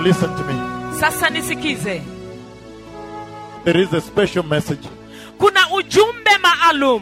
listen to me. sasa nisikize There is a special message kuna ujumbe maalum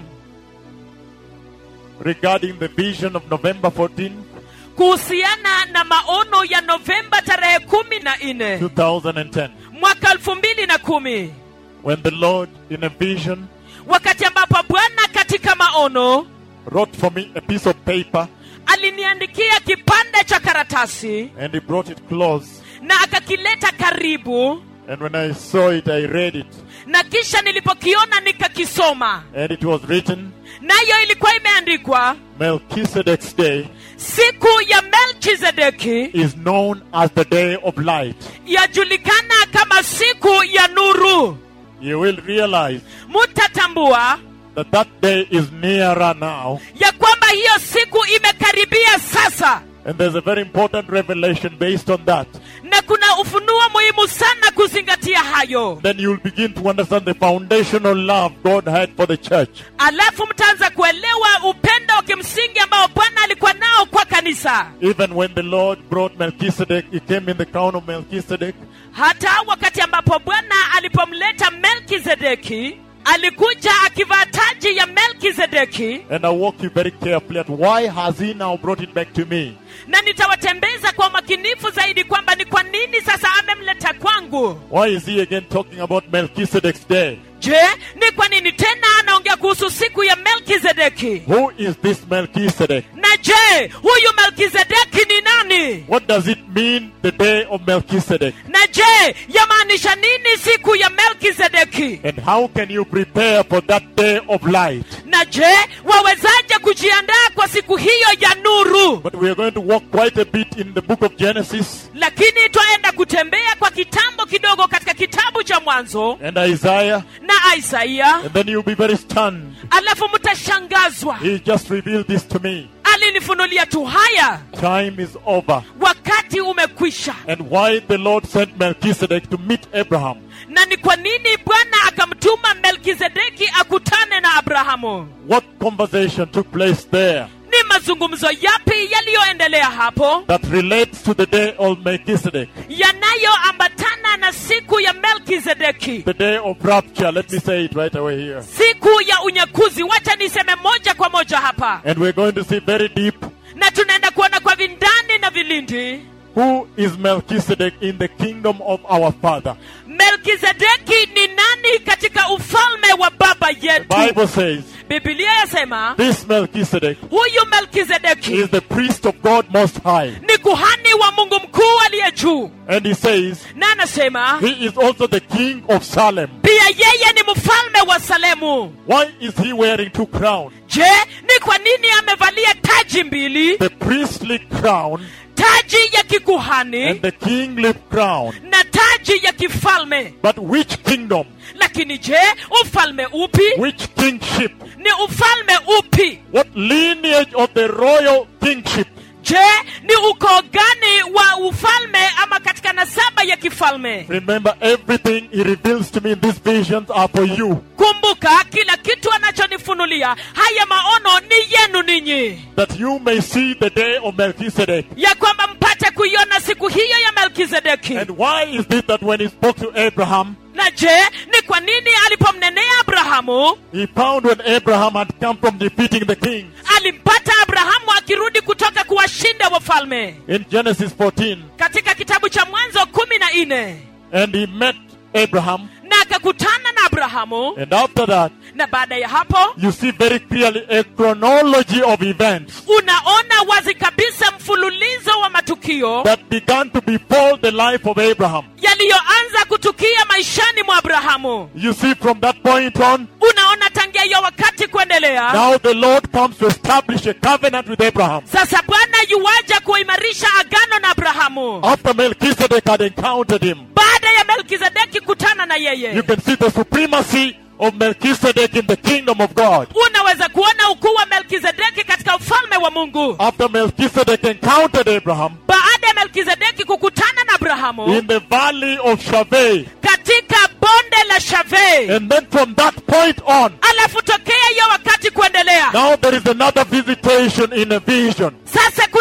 regarding the vision of November 14, kuhusiana na maono ya novemba tarehe kumi na nne 2010, mwaka elfu mbili na kumi when the Lord, in a vision, wakati ambapo bwana katika maono wrote for me a piece of paper aliniandikia kipande cha karatasi and He brought it close. na akakileta karibu And when I saw it, I read it. na kisha nilipokiona nikakisoma And it was written, nayo ilikuwa imeandikwa Melchizedek's day siku ya melchizedeki is known as the day of light. yajulikana kama siku ya nuru You will realize mutatambua that that day is nearer now. ya kwamba hiyo siku imekaribia sasa And there's a very important revelation based on that. na kuna ufunuo muhimu sana kuzingatia hayo Then you'll begin to understand the foundational love God had for the church. alafu mtaanza kuelewa upendo wa kimsingi ambao bwana alikuwa nao kwa kanisa Even when the Lord brought Melchizedek, he came in the crown of Melchizedek. hata wakati ambapo bwana alipomleta melkizedeki alikuja akivaa taji ya melkizedeki And I'll walk you very carefully at why has he now brought it back to me? na nitawatembeza kwa umakinifu zaidi kwamba ni kwa nini sasa amemleta kwangu Why is he again talking about Melchizedek's day? je ni kwa nini tena anaongea kuhusu siku ya melkizedeki Who is this Melchizedek? na je huyu melkizedeki ni nani What does it mean, the day of Melchizedek? na je yamaanisha nini siku ya melkizedeki And how can you prepare for that day of light? na je wawezaje kujiandaa kwa siku hiyo ya nuru But we are going to walk quite a bit in the book of Genesis lakini twaenda kutembea kwa kitambo kidogo katika kitabu cha mwanzo and Isaiah, na isaia and then you'll be very stunned. alafu mtashangazwa He just revealed this to me. alinifunulia tu haya Time is over. wakati umekwisha And why the Lord sent Melchizedek to meet Abraham. na ni kwa nini bwana akamtuma melkizedeki akutane na abrahamu What conversation took place there ni mazungumzo yapi yaliyoendelea hapo that relates to the day of Melchizedek, yanayoambatana na siku ya melkizedeki the day of rapture? Let me say it right away here. siku ya unyakuzi wacha niseme moja kwa moja hapa And we're going to see very deep na tunaenda kuona kwa vindani na vilindi who is Melchizedek in the kingdom of our Father. melkizedeki ni nani katika ufalme wa baba yetu Bible says bibilia yasema this Melchizedek huyu melkizedeki is the priest of God Most High. ni kuhani wa mungu mkuu aliye juu And he says na anasema he is also the king of Salem. pia yeye ni mfalme wa salemu Why is he wearing two crowns? je ni kwa nini amevalia taji mbili The priestly crown taji ya kikuhani and the kingly crown. na taji ya kifalme But which kingdom? lakini je ufalme upi Which kingship? ni ufalme upi What lineage of the royal kingship? je ni ukoo gani wa ufalme ama katika nasaba ya kifalme Remember, everything he reveals to me in these visions are for you. kumbuka kila kitu anachonifunulia haya maono ni yenu ninyi That you may see the day of Melchizedek. ya kwamba mpate kuiona siku hiyo ya melkizedeki And why is this that when he spoke to Abraham, na je ni kwa nini alipomnenea abrahamu he found when Abraham had come from defeating the king alimpata abrahamu akirudi kutoka kuwashinda wafalme in Genesis 14, katika kitabu cha mwanzo kumi na nne and he met Abraham, na akakutana na abrahamu and after that, na baada ya hapo you see very clearly a chronology of events unaona wazi kabisa mfululizo wa matukio that began to befall the life of Abraham. yaliyoanza kutukia maishani mwa abrahamu You see, from that point on, unaona tangia hiyo wakati kuendelea now the Lord comes to establish a covenant with Abraham. sasa bwana yuwaja kuimarisha agano na abrahamu After Melchizedek had encountered him, baada ya melkizedeki kutana na you yeye can see the supremacy of Melchizedek in the kingdom of God. unaweza kuona ukuu wa melkizedeki katika ufalme wa mungu After Melchizedek encountered Abraham baada ya melkizedeki kukutana na abrahamu in the valley of Shaveh, katika bonde la shavei and then from that point on, alafu tokea hiyo wakati kuendelea now there is another visitation in a vision. sasa kuna mtembeleo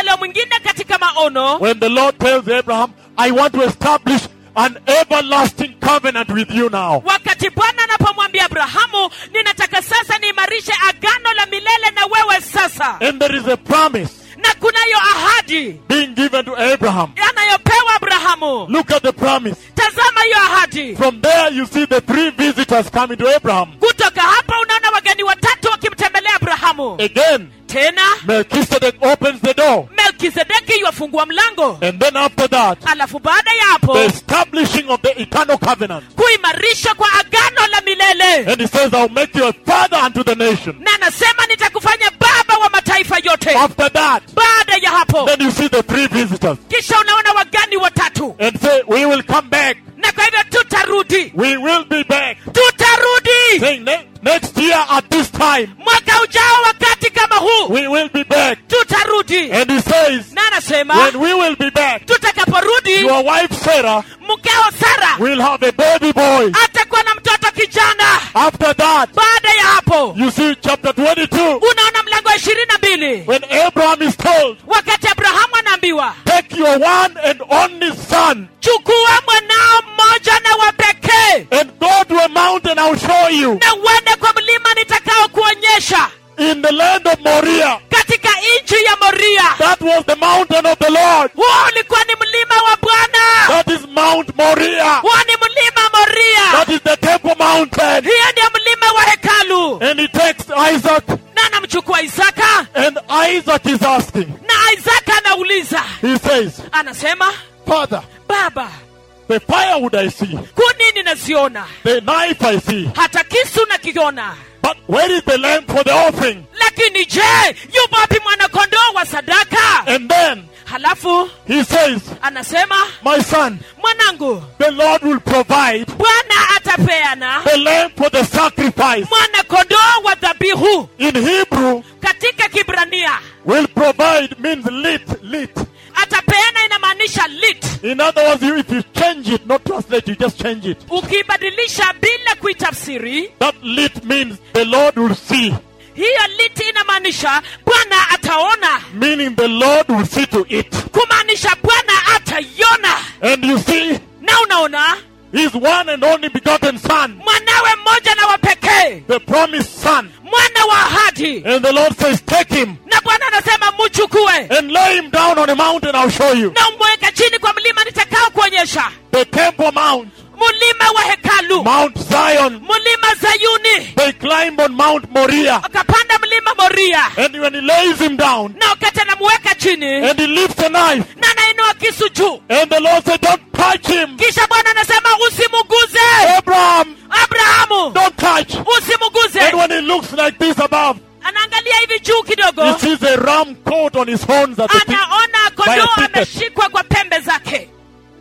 ule mwingine katika maono when the Lord tells Abraham, I want to establish an everlasting covenant with you now. wakati bwana anapomwambia abrahamu ninataka sasa niimarishe agano la milele na wewe sasa And there is a promise na kunayo ahadi being given to Abraham. anayopewa abrahamu Look at the promise. tazama hiyo ahadi From there, you see the three visitors coming to Abraham. kutoka hapa unaona wageni watatu wakimtembelea abrahamu Again, tena Melchizedek opens the door. melkizedeki yuwafungua mlango And then after that, alafu baada ya hapo the establishing of the eternal covenant. kuimarishwa kwa agano la milele And he says, I'll make you a father unto the nation. na anasema nitakufanya baba wa mataifa yote After that, baada ya hapo then you see the three visitors. kisha unaona wagani watatu And say, We will come back. na kwa hivyo tutarudi We will be back. tutarudi Saying, "Ne- next year at this time, mwaka ujao wakati kama huu we will be back. tutarudi And he says, na anasema When we will be back, tutakaporudi your wife Sarah mkeo sara will have a baby boy. atakuwa na mtoto kijana After that, baada ya hapo you see chapter 22, unaona mlango wa ishirini na mbili when Abraham is told, wakati abrahamu anaambiwa Take your one and only son chukua mwanao mmoja na wa pekee and go to a mountain, I'll show you. na uende kwa mlima nitakao kuonyesha In the land of Moriah. katika nchi ya moria That was the mountain of the Lord. huo ulikuwa ni mlima wa bwana That is Mount Moriah. huo ni mlima moria That is the temple mountain. hiyo ndio mlima wa hekalu And he takes Isaac, na anamchukua isaka and Isaac is asking, na isaka anauliza he says, anasema Father, baba the firewood I see, kuni ninaziona the knife I see, hata kisu nakiona but where is the lamb for the offering? lakini je yupo wapi mwanakondoo wa sadaka And then halafu he says, anasema My son, mwanangu the Lord will provide bwana atapeana the lamb for the sacrifice. mwanakondoo wa dhabihu In Hebrew, katika kibrania will provide means lit, lit. atapeana inamaanisha lit In other words, you, if you change it, not translate, you just change it. ukiibadilisha bila kuitafsiri That lit means the Lord will see, hiyo lit inamaanisha bwana ataona meaning the Lord will see to it. kumaanisha bwana ataiona And you see, na unaona his one and only begotten son, mwanawe mmoja na wa pekee the promised son. mwana wa ahadi And the Lord says, Take him na bwana anasema muchukue and lay him down on a mountain, I'll show you. na umweka chini kwa mlima nitakao kuonyesha The temple mount, mlima wa hekalu Mount Zion. mlima zayuni They climb on Mount Moriah. akapanda mlima moria And when he lays him down na wakati anamuweka chini and he lifts a knife, na anainua kisu juu and the Lord said, Don't touch him. kisha bwana anasema usimuguze Abraham, abrahamu don't touch. usimuguze And when he looks like this above, anaangalia hivi juu kidogo he sees a ram coat on his horns at the tip. anaona kondoo By a thicket. ameshikwa kwa pembe zake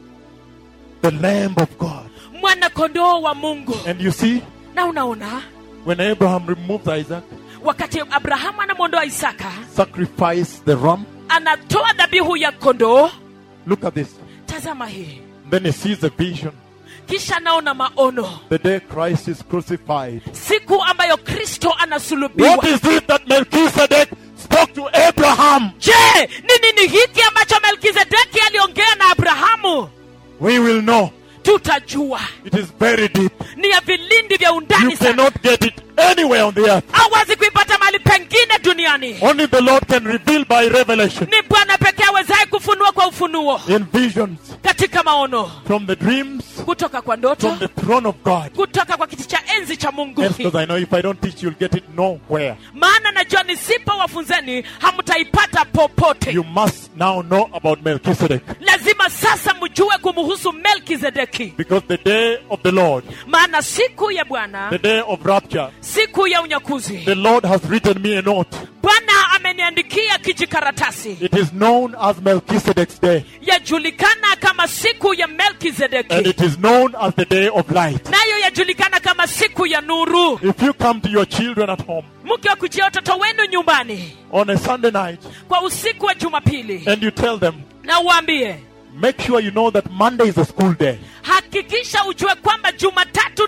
The Lamb of God. mwana kondoo wa mungu And you see, na unaona when Abraham removes Isaac, wakati abrahamu anamwondoa isaka sacrifice the ram. anatoa dhabihu ya kondoo Look at this. tazama hii Then he sees a vision. kisha naona maono The day Christ is crucified. siku ambayo kristo anasulubiwa What is it that Melchizedek spoke to Abraham? je ni nini hiki ambacho melkizedeki aliongea na abrahamu We will know. tutajua It is very deep. ni ya vilindi vya You undani sana cannot get it anywhere on the earth. hawezi kuipata mahali pengine duniani Only the Lord can reveal by revelation, ni bwana pekee awezaye kufunua kwa ufunuo in visions, katika maono from the dreams, kutoka kwa ndoto from the throne of God. kutoka kwa kiti cha enzi cha mungu Yes, because I know if I don't teach, you'll get it nowhere. maana najua nisipo wafunzeni hamtaipata popote You must now know about Melchizedek. lazima sasa mjue kumhusu melkizedeki Because the day of the Lord, maana siku ya bwana the day of rapture, siku ya unyakuzi the Lord has written me a note. bwana ameniandikia kijikaratasi It is known as Melchizedek's day, yajulikana kama siku ya and melkizedeki it is known as the day of light. nayo yajulikana kama siku ya nuru If you come to your children at home mkiwa kujia watoto wenu nyumbani on a Sunday night kwa usiku wa jumapili and you tell them, na uambie make sure you know that Monday is a school day. hakikisha ujue kwamba jumatatu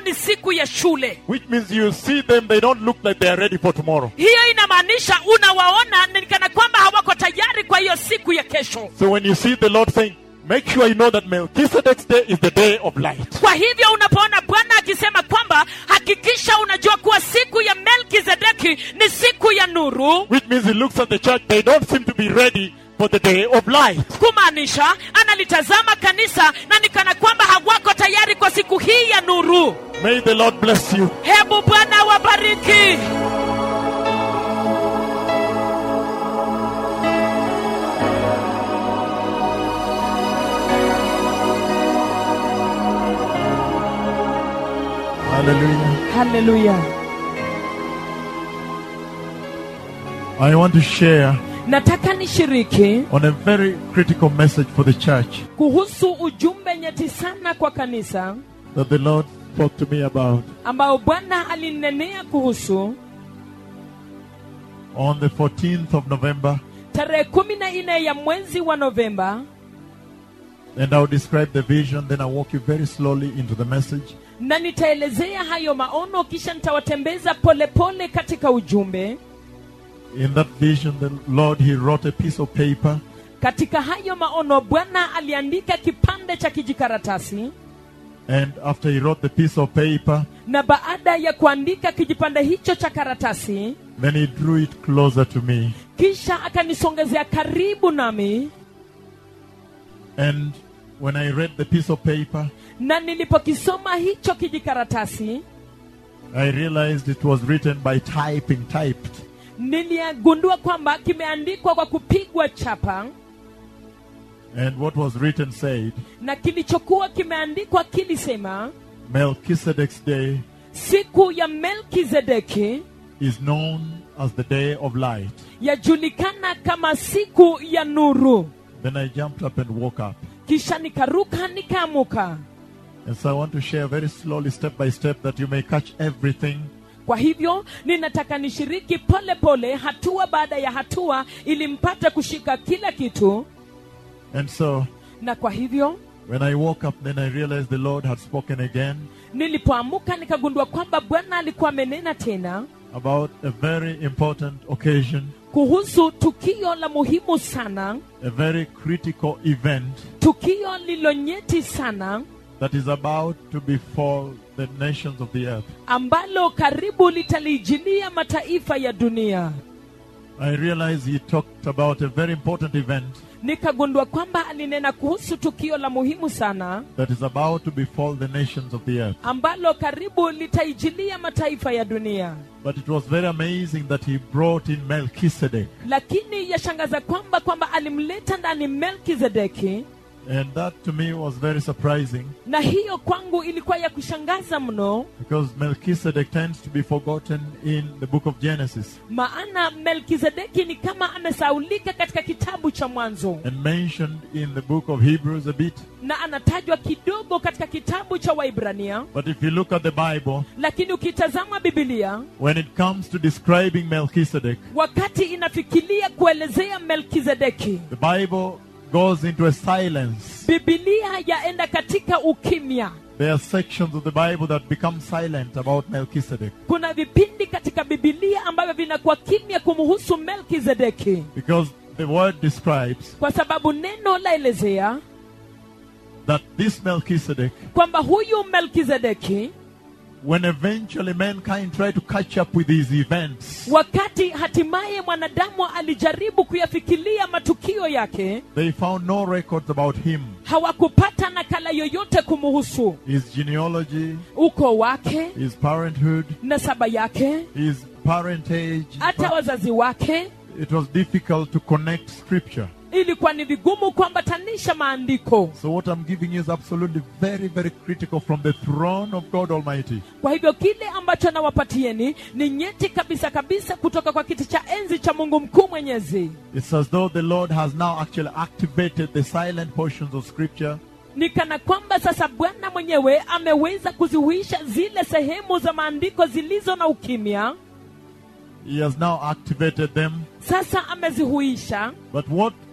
ni siku ya shule Which means you see them, they don't look like they are ready for tomorrow. hiyo inamaanisha unawaona ni kana kwamba hawako tayari kwa hiyo siku ya kesho So when you see the Lord saying, make sure you know that Melchizedek's day is the day of light. kwa hivyo unapoona bwana akisema kwamba hakikisha unajua kuwa siku ya melkizedeki ni siku ya nuru Which means he looks at the church, they don't seem to be ready for the day of light. kumaanisha analitazama kanisa na ni kana kwamba hawako tayari kwa siku hii ya nuru May the Lord bless you. hebu bwana wabariki Hallelujah. haleluya I want to share nataka nishiriki on a very critical message for the church kuhusu ujumbe nyeti sana kwa kanisa that the Lord spoke to me about ambao bwana alinenea kuhusu on the 14th of November. tarehe kumi na nne ya mwezi wa novemba And I'll describe the vision, then I'll walk you very slowly into the message. na nitaelezea hayo maono kisha nitawatembeza polepole katika ujumbe In that vision, the Lord, He wrote a piece of paper katika hayo maono bwana aliandika kipande cha kijikaratasi And after he wrote the piece of paper, na baada ya kuandika kijipande hicho cha karatasi then he drew it closer to me. kisha akanisongezea karibu nami And when I read the piece of paper, na nilipokisoma hicho kijikaratasi I realized it was written by typing, typed. niliyagundua kwamba kimeandikwa kwa kupigwa chapa And what was written said, na kilichokuwa kimeandikwa kilisema Melchizedek's day siku ya melkizedeki is known as the day of light. yajulikana kama siku ya nuru Then I jumped up and woke up. kisha nikaruka nikaamuka And so I want to share very slowly, step by step, that you may catch everything. kwa hivyo ninataka nishiriki pole pole hatua baada ya hatua ili mpate kushika kila kitu And so na kwa hivyo when I woke up, then I realized the Lord had spoken again nilipoamuka nikagundua kwamba bwana alikuwa amenena tena about a very important occasion, kuhusu tukio la muhimu sana a very critical event tukio lilonyeti sana that is about to befall the nations of the earth. ambalo karibu litaliijilia mataifa ya dunia I realized he talked about a very important event nikagundua kwamba alinena kuhusu tukio la muhimu sana that is about to befall the nations of the earth. ambalo karibu litaijilia mataifa ya dunia But it was very amazing that he brought in Melchizedek. lakini yashangaza kwamba kwamba alimleta ndani melkizedeki And that to me was very surprising na hiyo kwangu ilikuwa ya kushangaza mno because Melchizedek tends to be forgotten in the book of Genesis maana melkizedeki ni kama amesaulika katika kitabu cha mwanzo and mentioned in the book of Hebrews a bit. na anatajwa kidogo katika kitabu cha waibrania But if you look at the Bible, lakini ukitazama bibilia when it comes to describing Melchizedek, wakati inafikiria kuelezea melkizedeki the Bible goes into a silence. bibilia yaenda katika ukimya There are sections of the Bible that become silent about Melchizedek kuna vipindi katika bibilia ambavyo vinakuwa kimya kumhusu melkizedeki because the word describes kwa sababu neno laelezea that this Melchizedek, kwamba huyu melkizedeki when eventually mankind tried to catch up with these events, wakati hatimaye mwanadamu alijaribu kuyafikiria matukio yake they found no records about him, hawakupata nakala yoyote kumuhusu his genealogy, ukoo wake his parenthood, nasaba yake his parentage. hata wazazi wake It was difficult to connect scripture. ilikuwa ni vigumu kuambatanisha maandiko So, what I'm giving you is absolutely very, very critical from the throne of God Almighty. kwa hivyo kile ambacho nawapatieni ni nyeti kabisa kabisa kutoka kwa kiti cha enzi cha mungu mkuu mwenyezi It's as though the Lord has now actually activated the silent portions of scripture ni kana kwamba sasa bwana mwenyewe ameweza kuzihuisha zile sehemu za maandiko zilizo na ukimya He has now activated them. sasa amezihuisha But what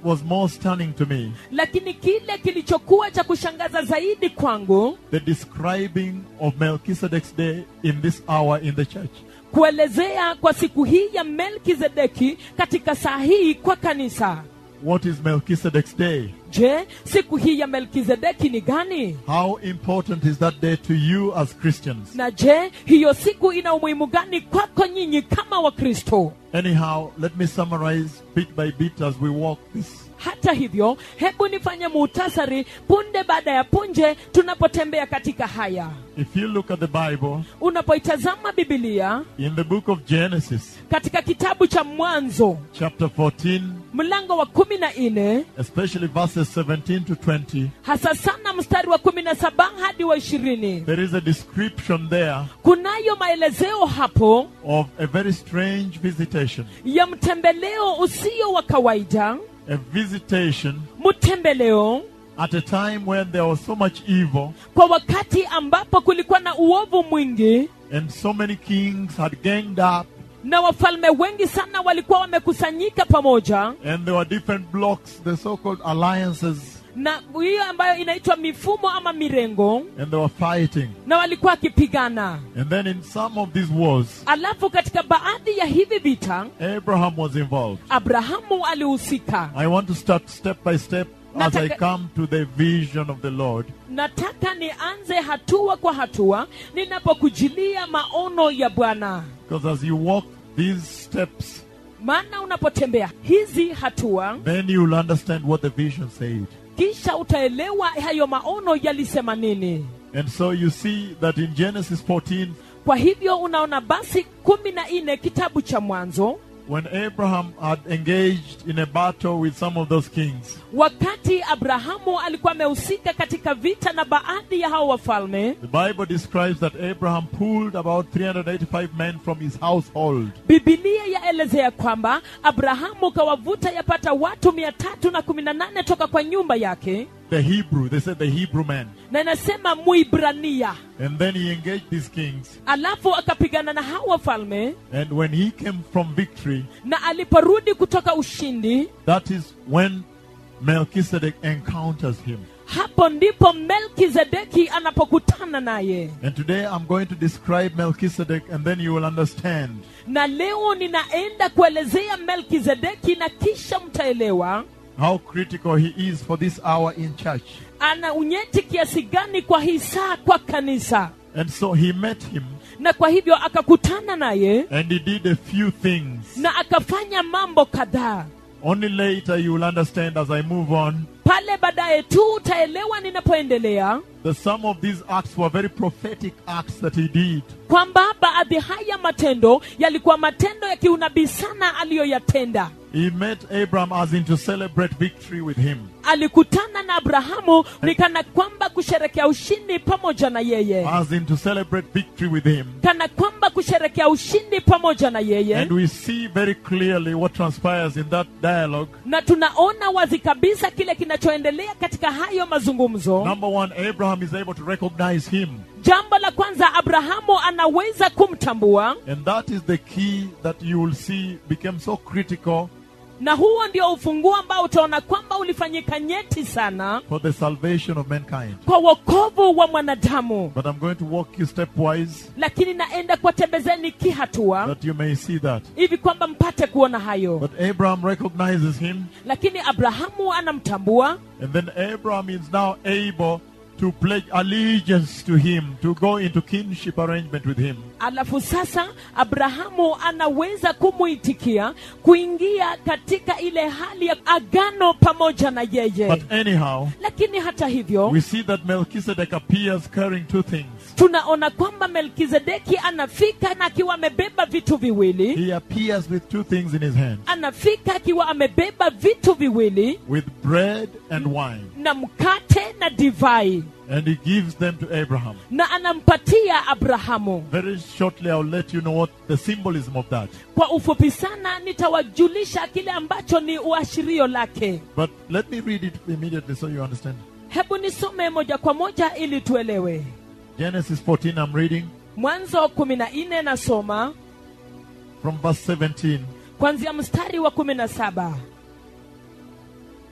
was more stunning to me, lakini kile kilichokuwa cha kushangaza zaidi kwangu the describing of Melchizedek's day in this hour in the church. kuelezea kwa siku hii ya melkizedeki katika saa hii kwa kanisa What is Melchizedek's day? je siku hii ya melkizedeki ni gani How important is that day to you as Christians? na je hiyo siku ina umuhimu gani kwako nyinyi kama wakristo Anyhow, let me summarize bit by bit as we walk this. hata hivyo hebu nifanye muhtasari punde baada ya punje tunapotembea katika haya If you look at the Bible, unapoitazama bibilia in the book of Genesis, katika kitabu cha mwanzo chapter 14, mlango wa kumi na nne especially verses 17 to 20, hasa sana mstari wa kumi na saba hadi wa ishirini there is a description there kunayo maelezeo hapo of a very strange visitation. ya mtembeleo usio wa kawaida A visitation mtembeleo at a time when there was so much evil kwa wakati ambapo kulikuwa na uovu mwingi and so many kings had ganged up na wafalme wengi sana walikuwa wamekusanyika pamoja and there were different blocks, the so-called alliances, na hiyo ambayo inaitwa mifumo ama mirengo and they were fighting. na walikuwa wakipigana And then in some of these wars, alafu katika baadhi ya hivi vita Abraham was involved. abrahamu alihusika I want to start step by step as I Nataka- come to the vision of the Lord. nataka nianze hatua kwa hatua ninapokujilia maono ya bwana Because as you walk these steps, maana unapotembea hizi hatua then you will understand what the vision said. kisha utaelewa hayo maono yalisema nini And so you see that in Genesis 14, kwa hivyo unaona basi kumi na nne kitabu cha mwanzo when Abraham had engaged in a battle with some of those kings, wakati abrahamu alikuwa amehusika katika vita na baadhi ya hao wafalme the Bible describes that Abraham pulled about 385 men from his household. bibilia yaelezea kwamba abrahamu kawavuta yapata watu mia tatu na kumi na nane toka kwa nyumba yake The Hebrew, they said the Hebrew men. na inasema muibrania And then he engaged these kings. alafu akapigana na hao wafalme And when he came from victory, na aliporudi kutoka ushindi that is when Melchizedek encounters him. hapo ndipo melkizedeki anapokutana naye And today I'm going to describe Melchizedek and then you will understand na leo ninaenda kuelezea melkizedeki na kisha mtaelewa how critical he is for this hour in church. ana unyeti kiasi gani kwa hii saa kwa kanisa And so he met him na kwa hivyo akakutana naye and he did a few things. na akafanya mambo kadhaa Only later you will understand as I move on pale baadaye tu utaelewa ninapoendelea that some of these acts were very prophetic acts that he did. kwamba baadhi haya matendo yalikuwa matendo ya kiunabii sana aliyoyatenda He met Abraham as in to celebrate victory with him. alikutana na abrahamu ni kana kwamba kusherekea ushindi pamoja na yeye As in to celebrate victory with him. kana kwamba kusherekea ushindi pamoja na yeye And we see very clearly what transpires in that dialogue. na tunaona wazi kabisa kile kinachoendelea katika hayo mazungumzo Number one, Abraham is able to recognize him. jambo la kwanza abrahamu anaweza kumtambua And that is the key that you will see became so critical na huo ndio ufunguo ambao utaona kwamba ulifanyika nyeti sana for the salvation of mankind. kwa wokovu wa mwanadamu But I'm going to walk you stepwise lakini naenda kuwatembezeni kihatua that you may see that. hivi kwamba mpate kuona hayo But Abraham recognizes him, lakini abrahamu anamtambua and then Abraham is now able to pledge allegiance to him, to go into kinship arrangement with him. alafu sasa abrahamu anaweza kumuitikia kuingia katika ile hali ya agano pamoja na yeye But anyhow, lakini hata hivyo we see that Melchizedek appears carrying two things. tunaona kwamba melkizedeki anafika na akiwa amebeba vitu viwili He appears with two things in his hand anafika akiwa amebeba vitu viwili with bread and wine. na mkate na divai And he gives them to Abraham. na anampatia abrahamu Very shortly, I'll let you know what the symbolism of that. kwa ufupi sana nitawajulisha kile ambacho ni uashirio lake But let me read it immediately so you understand. hebu nisome moja kwa moja ili tuelewe Genesis 14, I'm reading mwanzo kumi na nne nasoma from verse 17. kwanzia mstari wa kumi na saba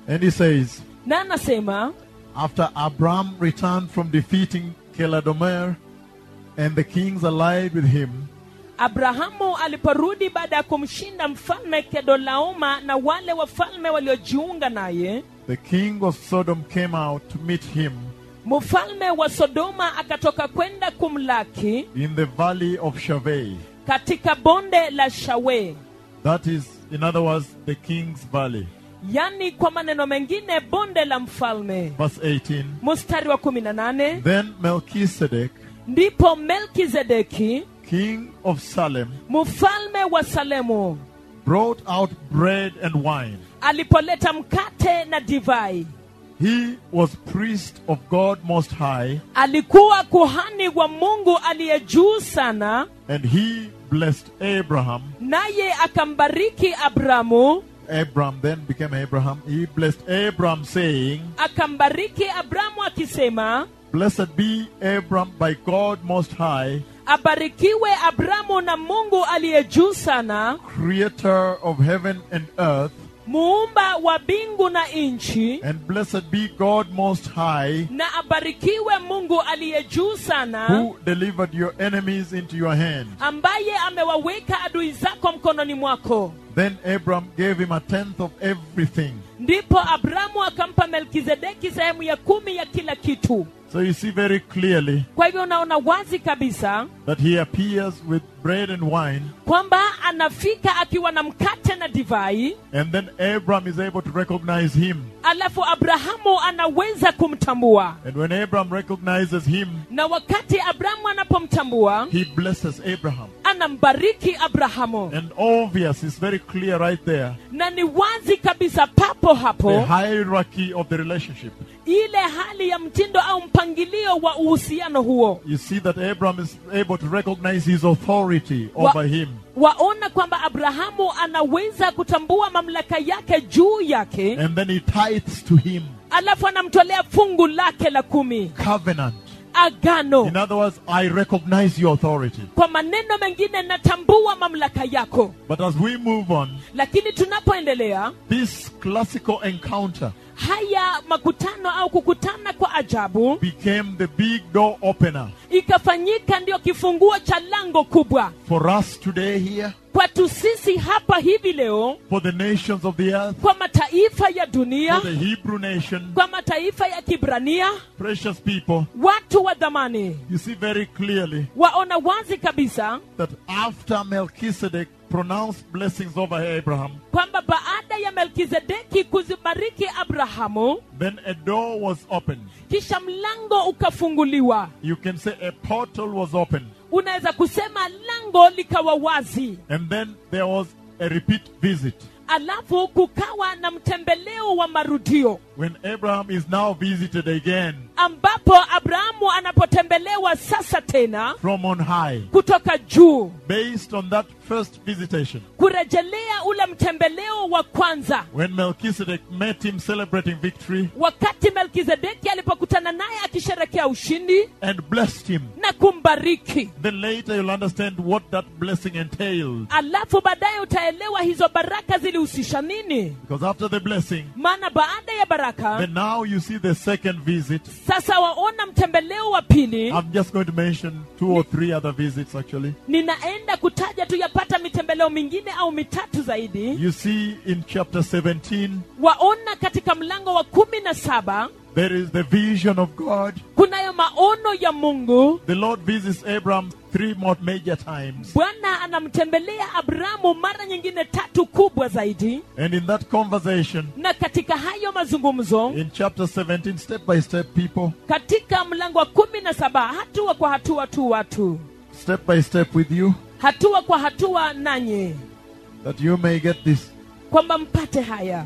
And he says, na anasema After Abram returned from defeating Keladomer and the kings allied with him, abrahamu aliporudi baada ya kumshinda mfalme kedolaoma na wale wafalme waliojiunga naye the king of Sodom came out to meet him mfalme wa sodoma akatoka kwenda kumlaki in the valley of Shaveh. katika bonde la shawe That is, in other words, the king's valley. yani kwa maneno mengine bonde la mfalme Verse 18. mstari wa 18 Then Melchizedek, ndipo melkizedeki king of Salem, mfalme wa salemu brought out bread and wine. alipoleta mkate na divai He was priest of God Most High, alikuwa kuhani wa mungu aliye juu sana and he blessed Abraham. naye akambariki abramu Abram then became Abraham. He blessed Abraham, saying, akambariki abramu akisema Blessed be Abram by God Most High, abarikiwe abramu na mungu aliye juu sana creator of heaven and earth, muumba wa mbingu na nchi and blessed be God Most High, na abarikiwe mungu aliye juu sana who delivered your enemies into your hand. ambaye amewaweka adui zako mkononi mwako Then Abram gave him a tenth of everything. ndipo abramu akampa melkizedeki sehemu ya kumi ya kila kitu So you see very clearly kwa hivyo unaona wazi kabisa that he appears with bread and wine, kwamba anafika akiwa na mkate na divai and then Abram is able to recognize him. alafu abrahamu anaweza kumtambua And when Abram recognizes him, na wakati abrahamu anapomtambua he blesses Abraham. anambariki abrahamu And obvious, it's very clear right there. na ni wazi kabisa papo The hapo hierarchy of the relationship. ile hali ya mtindo au mpangilio wa uhusiano huo You see that Abram is able to recognize his authority Wa- over him. waona kwamba abrahamu anaweza kutambua mamlaka yake juu yake And then he tithes to him. alafu anamtolea fungu lake la kumi Covenant. agano In other words, I recognize your authority. kwa maneno mengine natambua mamlaka yako But as we move on, lakini tunapoendelea this classical encounter haya makutano au kukutana kwa ajabu became the big door opener ikafanyika ndio kifunguo cha lango kubwa for us today here, kwetu sisi hapa hivi leo for the nations of the earth, kwa mataifa ya dunia for the Hebrew nation, kwa mataifa ya kibrania precious people. watu wa dhamani You see very clearly waona wazi kabisa that after Melchizedek pronounced blessings over Abraham, kwamba baada ya melkizedeki kuzibariki abrahamu then a door was opened. kisha mlango ukafunguliwa You can say a portal was opened. unaweza kusema lango likawa wazi And then there was a repeat visit. alafu kukawa na mtembeleo wa marudio When Abraham is now visited again ambapo abrahamu anapotembelewa sasa tena from on high, kutoka juu based on that first visitation, kurejelea ule mtembeleo wa kwanza when Melchizedek met him celebrating victory wakati melkizedeki alipokutana naye akisherekea ushindi and blessed him, na kumbariki then later you'll understand what that blessing entailed. alafu baadaye utaelewa hizo baraka zilihusisha nini Because after the blessing, maana baada ya baraka then now you see the second visit. sasa waona mtembeleo wa pili I'm just going to mention two or three other visits actually. ninaenda kutaja tu yapata mitembeleo mingine au mitatu zaidi You see in chapter 17, waona katika mlango wa kumi na saba there is the vision of God. kunayo maono ya mungu The Lord visits Abraham three more major times. bwana anamtembelea abrahamu mara nyingine tatu kubwa zaidi And in that conversation, na katika hayo mazungumzo in chapter 17, step by step, people, katika mlango wa kumi na saba hatua kwa hatua tu watu step by step with you, hatua kwa hatua nanyi that you may get this. kwamba mpate haya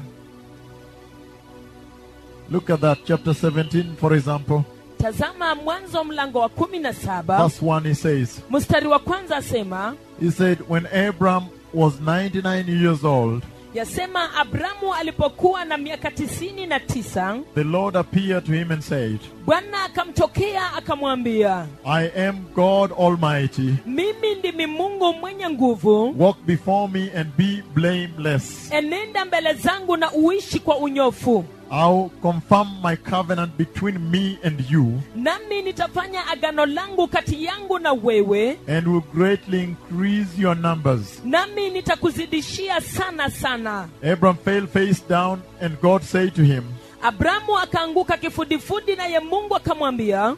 Look at that, chapter 17, for example. tazama mwanzo mlango wa kumi na saba Verse 1, he says, mstari wa kwanza asema He said, When Abraham was 99 years old, yasema abramu alipokuwa na miaka tisini na tisa the Lord appeared to him and said, bwana akamtokea akamwambia I am God Almighty. mimi ndimi mungu mwenye nguvu Walk before me and be blameless. enenda mbele zangu na uishi kwa unyofu I'll confirm my covenant between me and you nami nitafanya agano langu kati yangu na wewe and will greatly increase your numbers. nami nitakuzidishia sana sana Abram fell face down, and God said to him, abramu akaanguka kifudifudi naye mungu akamwambia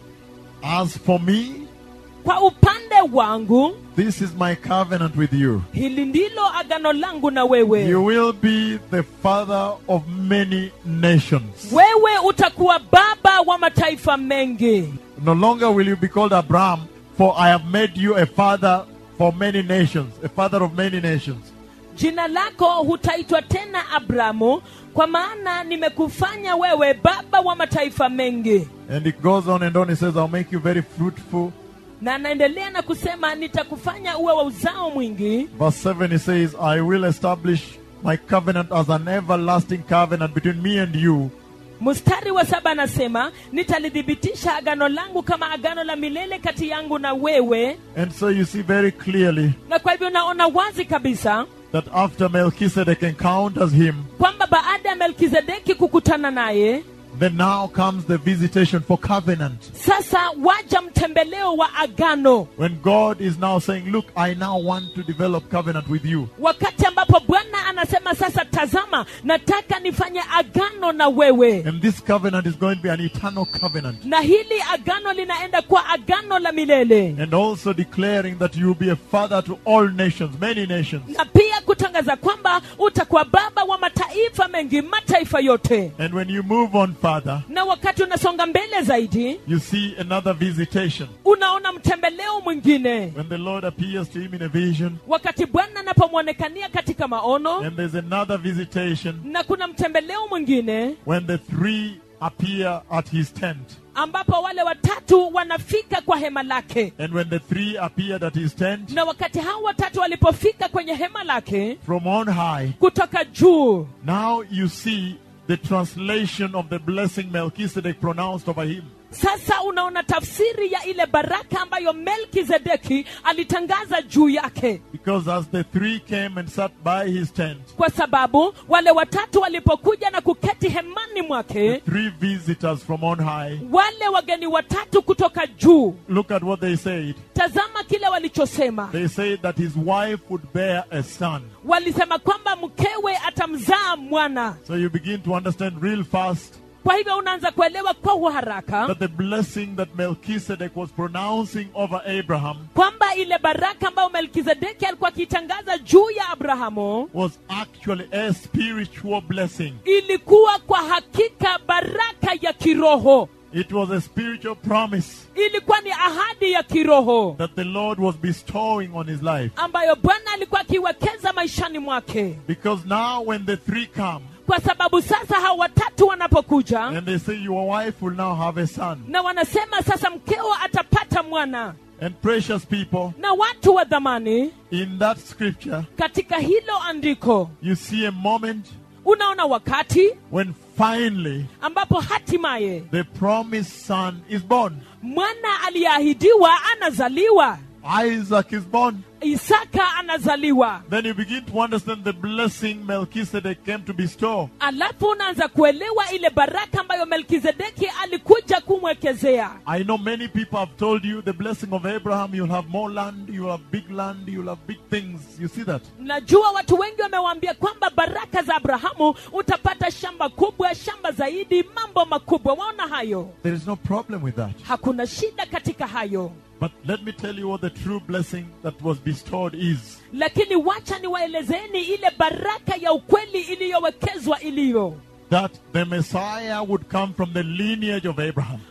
As for me, kwa upande wangu this is my covenant with you. hili ndilo agano langu na wewe You will be the father of many nations. wewe utakuwa baba wa mataifa mengi No longer will you be called Abram, for I have made you a father for many nations, a father of many nations. jina lako hutaitwa tena abramu kwa maana nimekufanya wewe baba wa mataifa mengi And it goes on and on. It says, I'll make you very fruitful. na anaendelea na kusema nitakufanya uwe wa uzao mwingi Verse 7, it says, I will establish my covenant as an everlasting covenant between me and you. mstari wa saba anasema nitalithibitisha agano langu kama agano la milele kati yangu na wewe And so you see very clearly na kwa hivyo naona wazi kabisa that after Melchizedek encounters him, kwamba baada ya melkizedeki kukutana naye then now comes the visitation for covenant. sasa waja mtembeleo wa agano When God is now saying, Look, I now want to develop covenant with you. wakati ambapo bwana anasema sasa tazama nataka nifanye agano na wewe And this covenant is going to be an eternal covenant. na hili agano linaenda kwa agano la milele And also declaring that you will be a father to all nations, many nations. na pia kutangaza kwamba utakuwa baba wa mataifa mengi mataifa yote And when you move on further, na wakati unasonga mbele zaidi you see another visitation. unaona mtembeleo mwingine When the Lord appears to him in a vision, wakati bwana anapomwonekania katika maono and there's another visitation na kuna mtembeleo mwingine when the three appear at his tent. ambapo wale watatu wanafika kwa hema lake And when the three appeared at his tent, na wakati hao watatu walipofika kwenye hema lake from on high, kutoka juu now you see the translation of the blessing Melchizedek pronounced over him. sasa unaona tafsiri ya ile baraka ambayo melkizedeki alitangaza juu yake Because as the three came and sat by his tent, kwa sababu wale watatu walipokuja na kuketi hemani mwake three visitors from on high, wale wageni watatu kutoka juu look at what they said. tazama kile walichosema They said that his wife would bear a son. walisema kwamba mkewe atamzaa mwana So you begin to understand real fast kwa hivyo unaanza kuelewa kwa uharaka that the blessing that Melchizedek was pronouncing over Abraham kwamba ile baraka ambayo melkizedeki alikuwa akitangaza juu ya abrahamu was actually a spiritual blessing. ilikuwa kwa hakika baraka ya kiroho It was a spiritual promise ilikuwa ni ahadi ya kiroho that the Lord was bestowing on his life. ambayo bwana alikuwa akiwekeza maishani mwake Because now, when the three come kwa sababu sasa hao watatu wanapokuja and they say, Your wife will now have a son. na wanasema sasa mkeo atapata mwana And precious people, na watu wa dhamani in that scripture, katika hilo andiko you see a moment unaona wakati when finally ambapo hatimaye the promised son is born. mwana aliyeahidiwa anazaliwa Isaac is born. isaka anazaliwa Then you begin to understand the blessing Melchizedek came to bestow. alafu unaanza kuelewa ile baraka ambayo melkizedeki alikuja kumwekezea I know many people have told you the blessing of Abraham, you'll have more land, you'll have big land, you'll have big things. You see that? najua watu wengi wamewaambia kwamba baraka za abrahamu utapata shamba kubwa shamba zaidi mambo makubwa waona hayo There is no problem with that. hakuna shida katika hayo But let me tell you what the true blessing that was bestowed is. lakini wacha niwaelezeni ile baraka ya ukweli iliyowekezwa iliyo That the Messiah would come from the lineage of Abraham. kwamba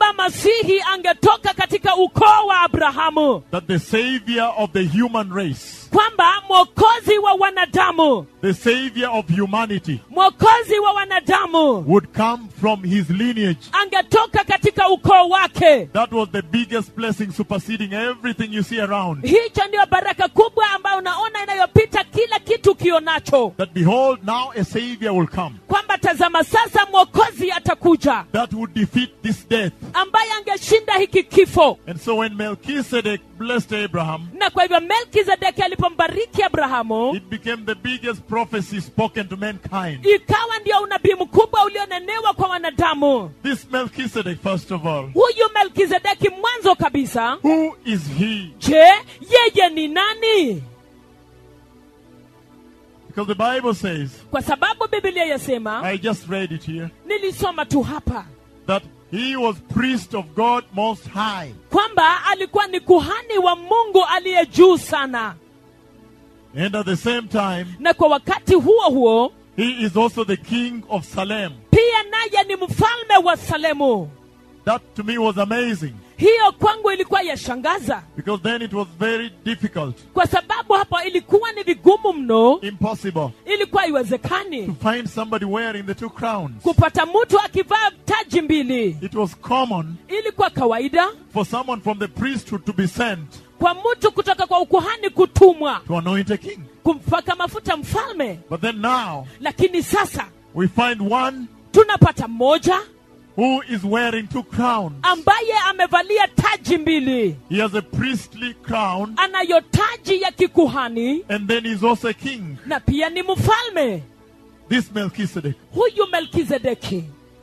kwamba masihi angetoka katika ukoo wa abrahamu that the savior of the human race, kwamba mwokozi wa wanadamu the savior of humanity, mwokozi wa wanadamu would come from his lineage. angetoka katika ukoo wake That was the biggest blessing superseding everything you see around. hicho ndio baraka kubwa ambayo unaona inayopita kila kitu kionacho That behold, now a savior will come kwamba tazama sasa mwokozi atakuja that would defeat this death. ambaye angeshinda hiki kifo And so when Melchizedek blessed Abraham, na kwa hivyo melkizedeki alipombariki abrahamu it became the biggest prophecy spoken to mankind. ikawa ndio unabii mkubwa ulionenewa kwa wanadamu This Melchizedek, first of all, huyu melkizedeki mwanzo kabisa who is he? je yeye ni nani Because the Bible says, kwa sababu bibilia yasema I just read it here, nilisoma tu hapa that he was priest of God Most High. kwamba alikuwa ni kuhani wa mungu aliye juu sana And at the same time, na kwa wakati huo huo he is also the king of Salem. pia naye ni mfalme wa salemu That to me was amazing hiyo kwangu ilikuwa yashangaza because then it was very difficult, kwa sababu hapo ilikuwa ni vigumu mno impossible ilikuwa to iwezekani find somebody wearing the two crowns. kupata mtu akivaa taji mbili It was common ilikuwa kawaida for someone from the priesthood to be sent kwa mtu kutoka kwa ukuhani kutumwa to anoint a king. kumpaka mafuta mfalme But then now lakini sasa we find one tunapata mmoja who is wearing two crowns. ambaye amevalia taji mbili He has a priestly crown anayo taji ya kikuhani and then he's also a king. na pia ni mfalme This Melchizedek. huyu melkizedeki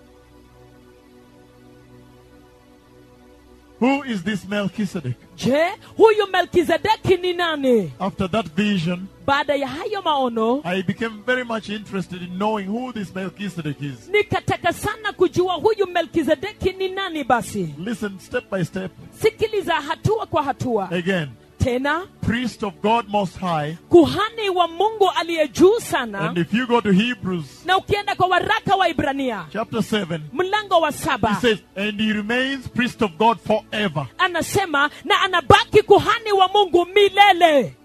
Who is this Melchizedek? je huyu melkizedeki ni nani After that vision, baada ya hayo maono I became very much interested in knowing who this Melchizedek is. nikataka sana kujua huyu melkizedeki ni nani basi Listen step by step. sikiliza hatua kwa hatua Again, tena priest of God Most High. kuhani wa mungu aliye juu sana And if you go to Hebrews na ukienda kwa waraka wa ibrania chapter 7, mlango wa he saba says, And he remains priest of God forever. anasema na anabaki kuhani wa mungu milele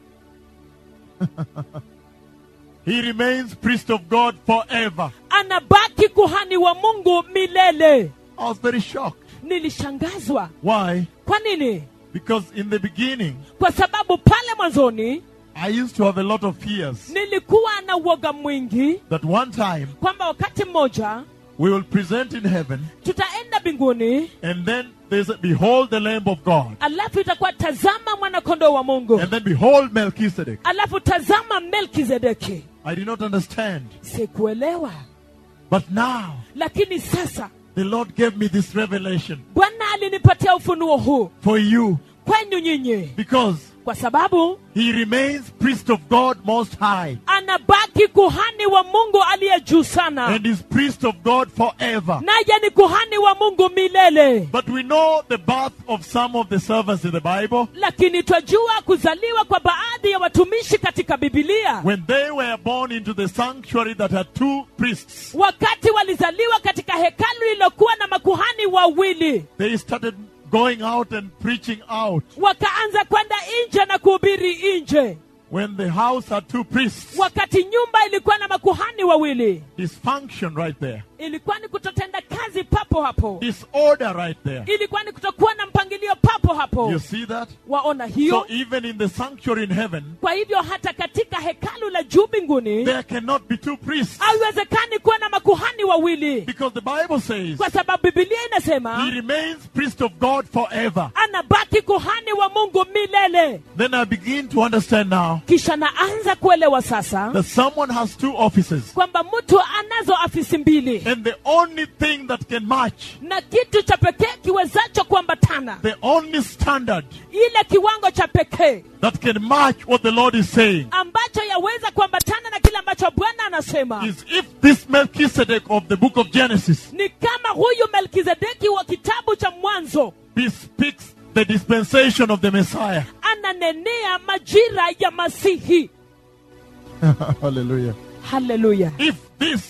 He remains priest of God forever. anabaki kuhani wa mungu milele I was very shocked. nilishangazwa Why? kwa nini Because in the beginning, kwa sababu pale mwanzoni I used to have a lot of fears nilikuwa na uoga mwingi that one time kwamba wakati mmoja we will present in heaven, tutaenda mbinguni and then there's a, behold the Lamb of God, alafu itakuwa tazama mwanakondoo wa mungu and then behold Melchizedek. alafu tazama melkizedeki I did not understand. sikuelewa But now, lakini sasa the Lord gave me this revelation bwana alinipatia ufunuo huu for you kwenu nyinyi because kwa sababu he remains priest of God Most High anabaki kuhani wa mungu aliye juu sana and is priest of God forever. naye ni kuhani wa mungu milele But we know the birth of some of the servants in the Bible. lakini twajua kuzaliwa kwa baadhi ya watumishi katika bibilia When they were born into the sanctuary that had two priests, wakati walizaliwa katika hekalu lililokuwa na makuhani wawili they started going out and preaching out. wakaanza kwenda nje na kuhubiri nje When the house had two priests, wakati nyumba ilikuwa na makuhani wawili dysfunction right there, ilikuwa ni kutotenda kazi papo hapo disorder right there. ilikuwa ni kutokuwa na mpangilio papo hapo You see that? waona So hiyo even in the sanctuary in heaven, kwa hivyo hata katika hekalu la juu mbinguni there cannot be two priests haiwezekani kuwa na makuhani wawili because the Bible says kwa sababu bibilia he inasema remains priest of God forever. anabaki kuhani wa mungu milele Then I begin to understand now kisha naanza kuelewa sasa that someone has two offices, kwamba mtu anazo afisi mbili and the only thing that can match, na kitu cha pekee kiwezacho kuambatana the only standard ile kiwango cha pekee that can match what the Lord is saying ambacho yaweza kuambatana na kile ambacho bwana anasema is if this Melchizedek of the book of Genesis ni kama huyu melkizedeki wa kitabu cha mwanzo bespeaks the dispensation of the Messiah. ananenea majira ya masihi Hallelujah. haleluya If this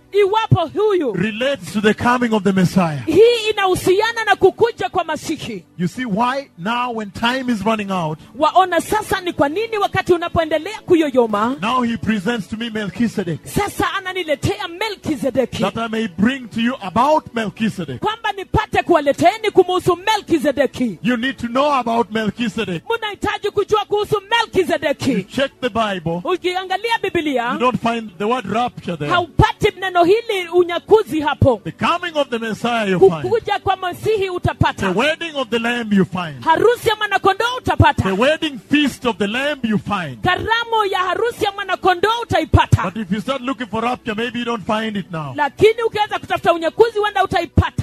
iwapo huyu relates to the coming of the Messiah. hii inahusiana na kukuja kwa masihi You see why now when time is running out, waona sasa ni kwa nini wakati unapoendelea kuyoyoma now he presents to me Melchizedek sasa ananiletea melkizedeki that I may bring to you about Melchizedek. kwamba nipate kuwaleteeni kumuhusu melkizedeki You need to know about Melchizedek. mnahitaji kujua kuhusu melkizedeki Check the Bible. ukiangalia You bibilia don't find the word rapture there. haupati neno hili unyakuzi hapo The coming of the Messiah you find. kukuja kwa masihi The utapata wedding of the Lamb you find. harusi ya mwanakondoo The utapata wedding feast of the Lamb you find. karamu ya harusi ya mwanakondoo utaipata But if you start looking for rapture, maybe you don't find it now. lakini ukianza kutafuta unyakuzi huenda utaipata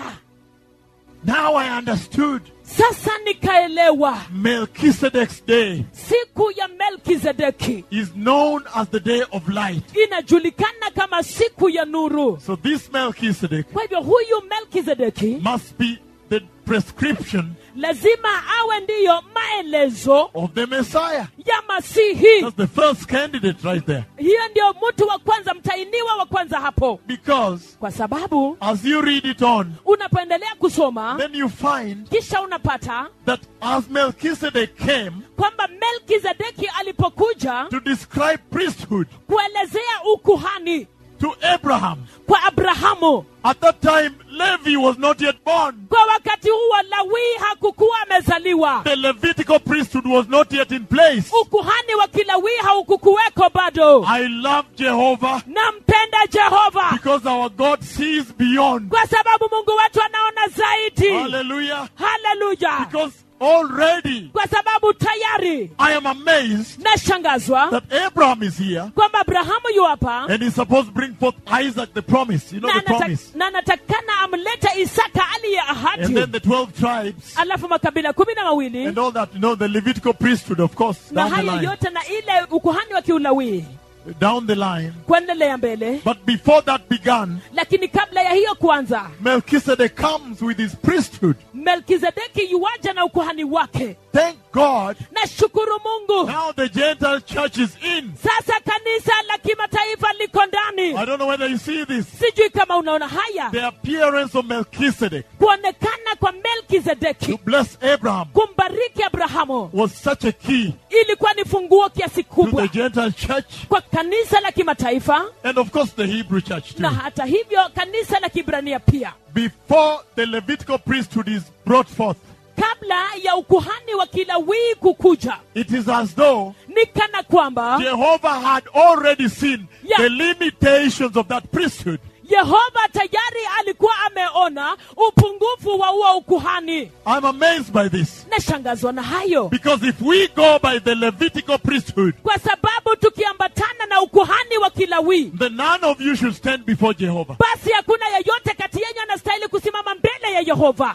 Now I understood sasa nikaelewa Melchizedek's day siku ya melkizedeki is known as the day of light. inajulikana kama siku ya nuru So this Melchizedek kwa hivyo huyu melkizedeki must be the prescription lazima awe ndiyo maelezo of the Messiah. ya masihi That's the first candidate right there. hiyo ndio mtu wa kwanza mtainiwa wa kwanza hapo Because kwa sababu as you read it on, unapoendelea kusoma then you find kisha unapata that as Melchizedek came kwamba melkizedeki alipokuja to describe priesthood kuelezea ukuhani to Abraham, kwa abrahamu at that time Levi was not yet born. kwa wakati huo lawii hakukuwa amezaliwa The Levitical priesthood was not yet in place. ukuhani wa kilawii haukukuweko bado I love Jehovah nampenda jehova because our God sees beyond. kwa sababu mungu wetu anaona zaidi Hallelujah. haleluya Because already kwa sababu tayari I am amazed nashangazwa that Abraham is here kwamba abrahamu yu hapa and he's supposed to bring forth Isaac the promise. You know na the anata- promise. na anatakana amlete isaka aliye And ahadi then the 12 tribes alafu makabila kumi na mawili and all that. You know, the Levitical priesthood, of course, na down the haya line. yote na ile ukuhani wa kiulawii Down the line. kuendelea mbele But before that began, lakini kabla ya hiyo kwanza Melchizedek comes with his priesthood. melkizedeki yuwaja na ukuhani wake Thank God. na shukuru mungu Now the Gentile church is in. sasa kanisa la kimataifa liko ndani I don't know whether you see this. sijui kama unaona haya The appearance of Melchizedek kuonekana kwa to melkizedeki bless Abraham kumbariki abrahamu was such a key ilikuwa ni funguo kiasi to the kubwa Gentile church kwa kanisa la kimataifa and, of course, the Hebrew church too. na hata hivyo kanisa la kibrania pia Before the Levitical priesthood is brought forth, kabla ya ukuhani wa kilawii kukuja it is as though ni kana kwamba Jehovah had already seen Yeah. the limitations of that priesthood. yehova tayari alikuwa ameona upungufu wa huo ukuhani I'm amazed by this. nashangazwa na hayo Because if we go by the Levitical priesthood, kwa sababu tukiambatana na ukuhani wa kilawii then none of you should stand before Jehovah. basi hakuna yeyote kati yenyu anastahili kusimama mbele ya yehova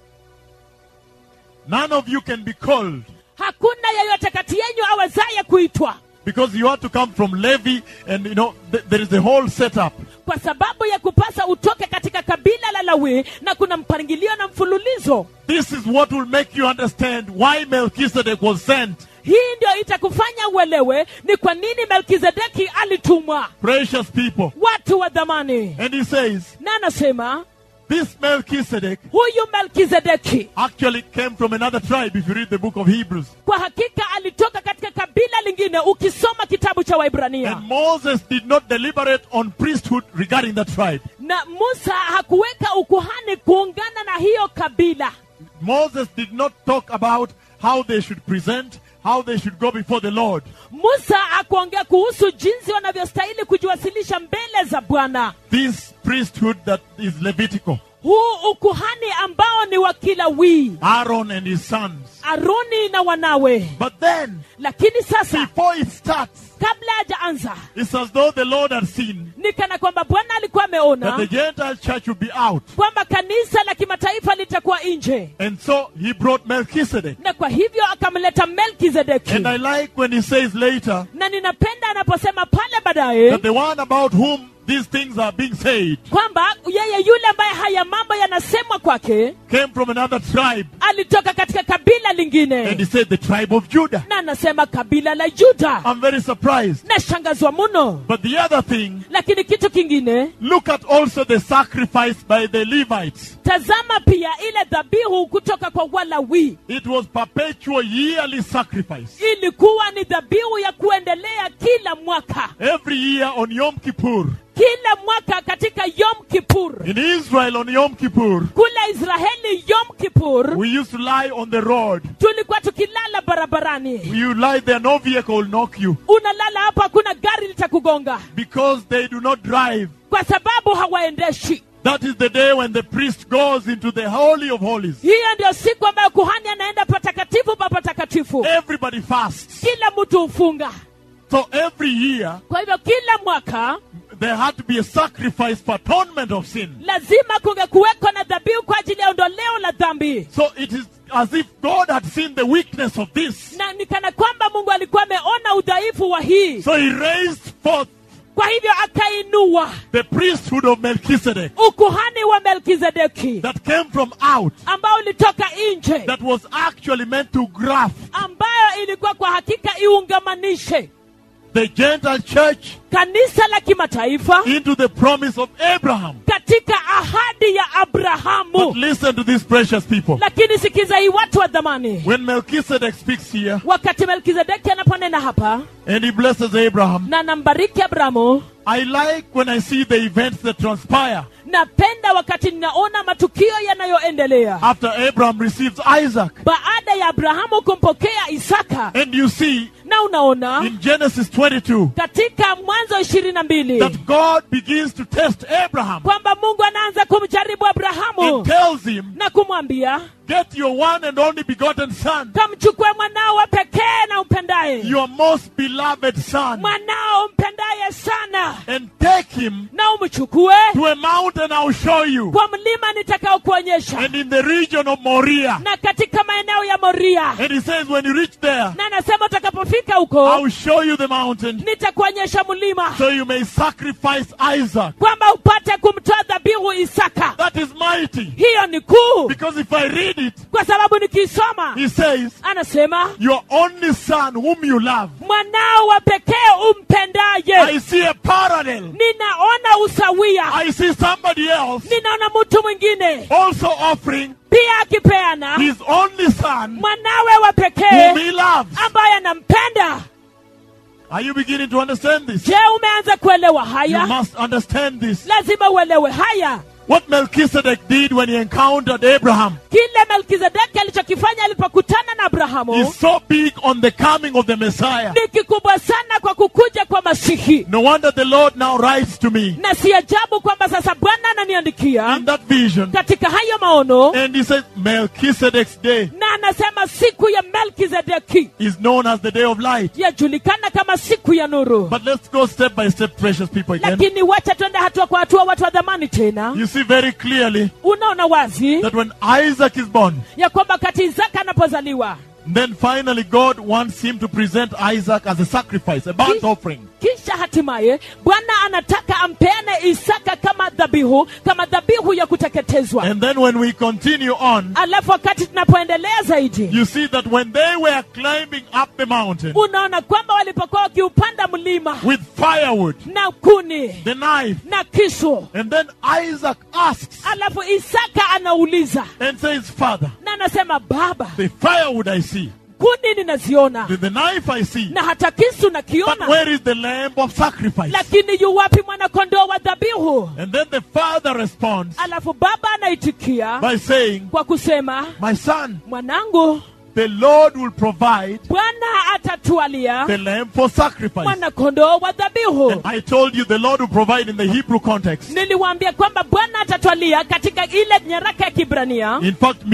None of you can be called hakuna yeyote kati yenyu awezaye kuitwa because you have to come from Levi and you know th- there is a whole setup. kwa sababu ya kupasa utoke katika kabila la lawi na kuna mpangilio na mfululizo This is what will make you understand why Melchizedek was sent. hii ndio itakufanya uelewe ni kwa nini melkizedeki alitumwa Precious people. watu wa dhamani And he says, na anasema this Melchizedek huyu melkizedeki actually came from another tribe if you read the book of Hebrews. kwa hakika alitoka katika kabila lingine ukisoma kitabu cha waibrania And Moses did not deliberate on priesthood regarding that tribe. na musa hakuweka ukuhani kuungana na hiyo kabila Moses did not talk about how they should present, how they should go before the Lord. musa hakuongea kuhusu jinsi wanavyostahili kujiwasilisha mbele za bwana This priesthood that is Levitical, huu ukuhani ambao ni wa kilawii Aaron and his sons. aroni na wanawe But then, lakini sasa before it starts, kabla hajaanza it's as though the Lord had seen ni kana kwamba bwana alikuwa that the ameona Gentile church would be out. kwamba kanisa la kimataifa litakuwa nje And so he brought Melchizedek. na kwa hivyo akamleta melkizedeki And I like when he says later na ninapenda anaposema pale baadaye that the one about whom these things are being said kwamba yeye yule ambaye haya mambo yanasemwa kwake came from another tribe. alitoka katika kabila And he lingine said, the tribe of Judah. na anasema kabila la juda I'm very surprised. nashangazwa muno But the other thing, lakini kitu kingine look at also the sacrifice by the Levites. tazama pia ile dhabihu kutoka kwa walawi It was perpetual yearly sacrifice. ilikuwa ni dhabihu ya kuendelea kila mwaka Every year on Yom Kippur. kila mwaka katika yom kipur In Israel on Yom Kippur, kule israeli yom kipur we used to lie on the road. tulikuwa tukilala barabarani You lie there, no vehicle will knock you. unalala hapo hakuna gari litakugonga Because they do not drive. kwa sababu hawaendeshi That is the day when the priest goes into the Holy of Holies. hiyo ndio siku ambayo kuhani anaenda patakatifu pa patakatifu Everybody fasts. kila mtu hufunga So every year, kwa hivyo kila mwaka there had to be a sacrifice for atonement of sin. lazima kungekuweko na dhabihu kwa ajili ya ondoleo la dhambi So it is as if God had seen the weakness of this. na ni kana kwamba mungu alikuwa ameona udhaifu wa hii So he raised forth kwa hivyo akainua the priesthood of Melchizedek ukuhani wa melkizedeki that came from out, ambao ulitoka nje that was actually meant to graft ambayo ilikuwa kwa hakika iungamanishe the Gentile church kanisa la kimataifa into the promise of Abraham. katika ahadi ya But abrahamu listen to these precious people. lakini sikiza hii watu wa dhamani When Melchizedek speaks here wakati melkizedeki anaponena hapa and he blesses Abraham, na nambariki abrahamu I like when I see the events that transpire napenda wakati ninaona matukio yanayoendelea after Abraham receives Isaac. baada ya abrahamu kumpokea isaka And you see na unaona in Genesis 22 katika mwanzo ishirini na mbili that God begins to test Abraham kwamba mungu anaanza kumjaribu abrahamu and tells him, na kumwambia Get your one and only begotten son, kamchukue mwanao wa pekee na umpendaye your most beloved son, mwanao umpendaye sana and take him na umchukue to a mountain I'll show you. kwa mlima nitakaokuonyesha And in the region of Moriah. na katika maeneo ya moria And he says, When you reach there, na anasema utakapofika huko I'll show you the mountain nitakuonyesha mlima so you may sacrifice Isaac. kwamba upate kumtoa dhabihu isaka That is mighty. hiyo ni kuu Because if I read it, kwa sababu nikisoma he says, anasema Your only son whom you love. mwanao wa pekee I umpendaye see a parallel. ninaona usawia I see somebody else ninaona mtu mwingine also offering pia akipeana his only son mwanawe wa whom pekee he loves. ambaye anampenda Are you beginning to understand this? je umeanza kuelewa You haya must understand this. lazima uelewe haya What Melchizedek did when he encountered Abraham kile melkizedeki alichokifanya alipokutana na abrahamu is so big on the coming of the Messiah. ni kikubwa sana kwa kukuja kwa masihi No wonder the Lord now writes to me na si ajabu kwamba sasa bwana ananiandikia in that vision katika hayo maono and he says Melchizedek's day na anasema siku ya melkizedeki is known as the day of light. yajulikana kama siku ya nuru But let's go step by step, precious people again. lakini wacha twende hatua kwa hatua watu wa dhamani tena You see very clearly unaona wazi that when Isaac is born, ya kwamba kati isaka anapozaliwa then finally God wants him to present Isaac as a sacrifice, a burnt Ki- offering. kisha hatimaye bwana anataka ampeane isaka kama dhabihu kama dhabihu ya kuteketezwa And then when we continue on, alafu wakati tunapoendelea zaidi you see that when they were climbing up the mountain unaona kwamba walipokuwa wakiupanda mlima with firewood, na kuni the knife, na kisu and then Isaac asks alafu isaka anauliza and says, Father, na anasema baba the firewood I see, kuni ninaziona the, the knife I see, na hata kisu but nakiona where is the lamb of sacrifice? lakini yu wapi mwanakondoo wa dhabihu And then the father responds alafu baba anaitikia by saying, kwa kusema My son, mwanangu the Lord will provide bwana atatualia the lamb for sacrifice. mwanakondoo wa dhabihu And I told you the Lord will provide in the Hebrew context. niliwaambia kwamba bwana atatwalia katika ile nyaraka ya kibrania In fact, means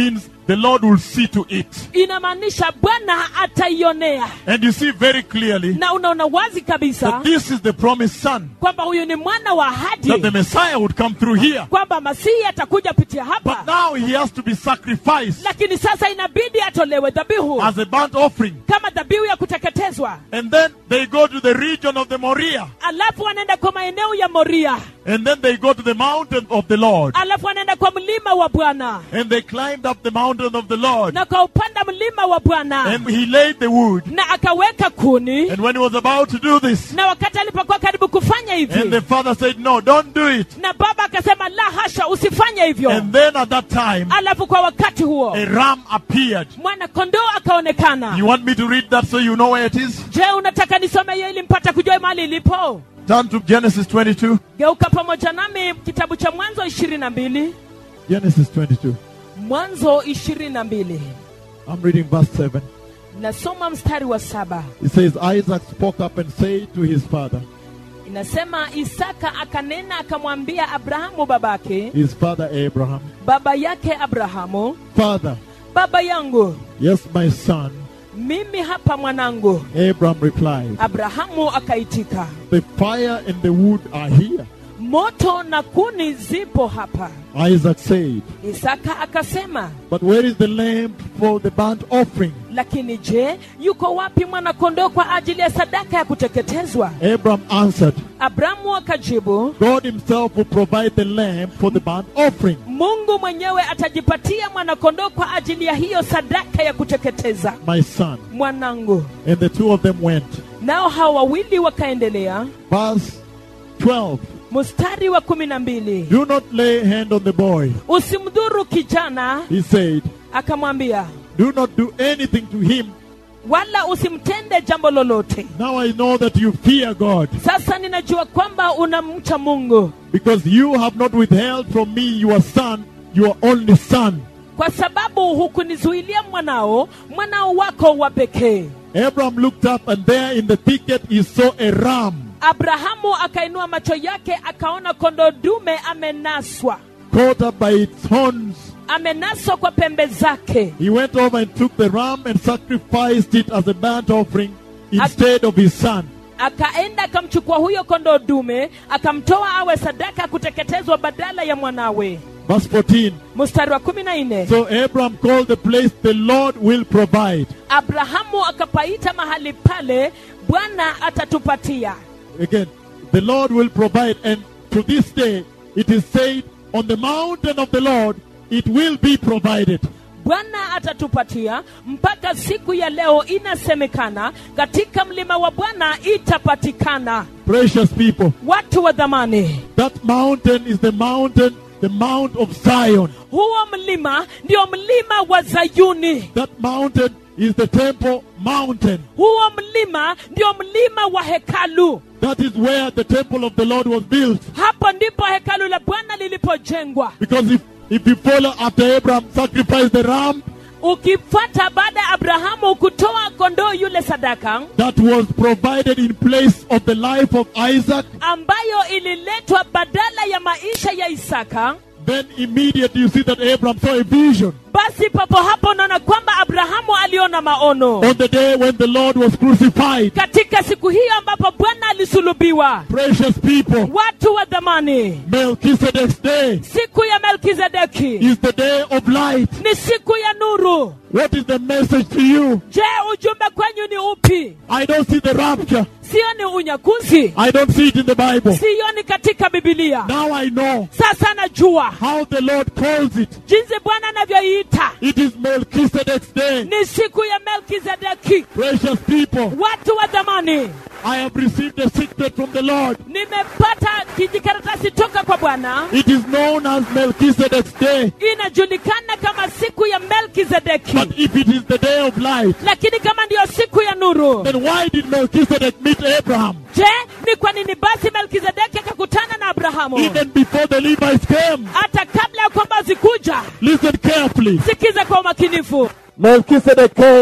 the Lord will see to it. inamaanisha bwana ataionea And you see very clearly na unaona wazi kabisa that this is the promised son, kwamba huyu ni mwana wa that the ahadi Messiah would come through here. kwamba masihi atakuja pitia But hapa now he has to be sacrificed lakini sasa inabidi atolewe dhabihu as a burnt offering. kama dhabihu ya kuteketezwa And then they go to the region of the Moriah. alafu wanaenda kwa maeneo ya moria And then they go to the mountain of the Lord. alafu wanaenda kwa mlima wa bwana And they climbed up the mountain of the Lord. na kwa upanda mlima wa bwana And he laid the wood. na akaweka kuni And when he was about to do this, na wakati alipokuwa karibu kufanya and the hivi father said, No, don't do it. na baba akasema la hasha usifanye hivyo And then at that time, alafu kwa wakati huo a ram appeared. mwana kondoo akaonekana You want me to read that so you know where it is? je unataka nisome hiyo ili mpata kujua mahali ilipo Turn to Genesis 22. geuka pamoja nami kitabu cha mwanzo ishirini na mbili Genesis 22. mwanzo ishirini na mbili I'm reading verse 7. nasoma mstari wa saba It says, Isaac spoke up and said to his father, inasema isaka akanena akamwambia abrahamu babake his father Abraham, baba yake abrahamu Father, baba yangu yes, my son. mimi hapa mwanangu Abraham replied, abrahamu akaitika The fire and the wood are here. moto na kuni zipo hapa Isaac said, isaka akasema But where is the lamb for the burnt offering? lakini je yuko wapi mwanakondoo kwa ajili ya sadaka ya kuteketezwa Abraham answered, abrahamu akajibu God himself will provide the lamb for the burnt offering. mungu mwenyewe atajipatia mwanakondoo kwa ajili ya hiyo sadaka ya kuteketeza My son. mwanangu And the two of them went. nao hawa wawili wakaendelea Verse 12. mstari wa kumi na mbili Do not lay hand on the boy. usimdhuru kijana He said, akamwambia Do not do anything to him. wala usimtende jambo lolote Now I know that you fear God, sasa ninajua kwamba unamcha mungu because you have not withheld from me your son, your only son. kwa sababu hukunizuilia mwanao mwanao wako wa pekee Abraham looked up, and there in the thicket he saw a ram abrahamu akainua macho yake akaona kondoo dume amenaswa caught up by its horns. amenaswa kwa pembe zake He went over and took the ram and sacrificed it as a burnt offering instead of his son. akaenda akamchukua huyo kondoo dume akamtoa awe sadaka ya kuteketezwa badala ya mwanawe Verse 14. mstari wa kumi na nne So Abraham called the place the Lord will provide. abrahamu akapaita mahali pale bwana atatupatia Again, the Lord will provide. And to this day, it is said, on the mountain of the Lord, it will be provided. bwana atatupatia mpaka siku ya leo inasemekana katika mlima wa bwana itapatikana Precious people, watu wa dhamani that mountain is the mountain, the Mount of Zion. huo mlima ndio mlima wa zayuni That mountain is the Temple Mountain. huo mlima ndio mlima wa hekalu That is where the temple of the Lord was built. hapo ndipo hekalu la bwana lilipojengwa Because if, if you follow after Abraham sacrificed the ram, ukifuata baada ya abrahamu kutoa kondoo yule sadaka that was provided in place of the life of Isaac, ambayo ililetwa badala ya maisha ya isaka then immediately you see that Abraham saw a vision basi papo hapo unaona kwamba abrahamu aliona maono on the day when the Lord was crucified. katika siku hiyo ambapo bwana alisulubiwa Precious people, watu wa dhamani Melchizedek's day siku ya melkizedeki is the day of light. ni siku ya nuru What is the message to you? je ujumbe kwenyu ni upi I don't see the rapture. sioni unyakuzi I don't see it in the Bible. sioni katika bibilia Now I know sasa najua how the Lord calls it. jinsi bwana anavyoiita It is Melchizedek's day. ni siku ya melkizedeki Precious people, watu wa dhamani I have received a secret from the Lord. nimepata kijikaratasi toka kwa bwana It is known as Melchizedek's day. inajulikana kama siku ya melkizedeki But if it is the day of light, lakini kama ndiyo siku ya nuru then why did Melchizedek meet Abraham je ni kwa nini basi melkizedeki akakutana na abrahamu even before the Levites came? hata kabla ya kwamba zikuja Listen carefully. sikiza kwa umakinifu Melchizedek came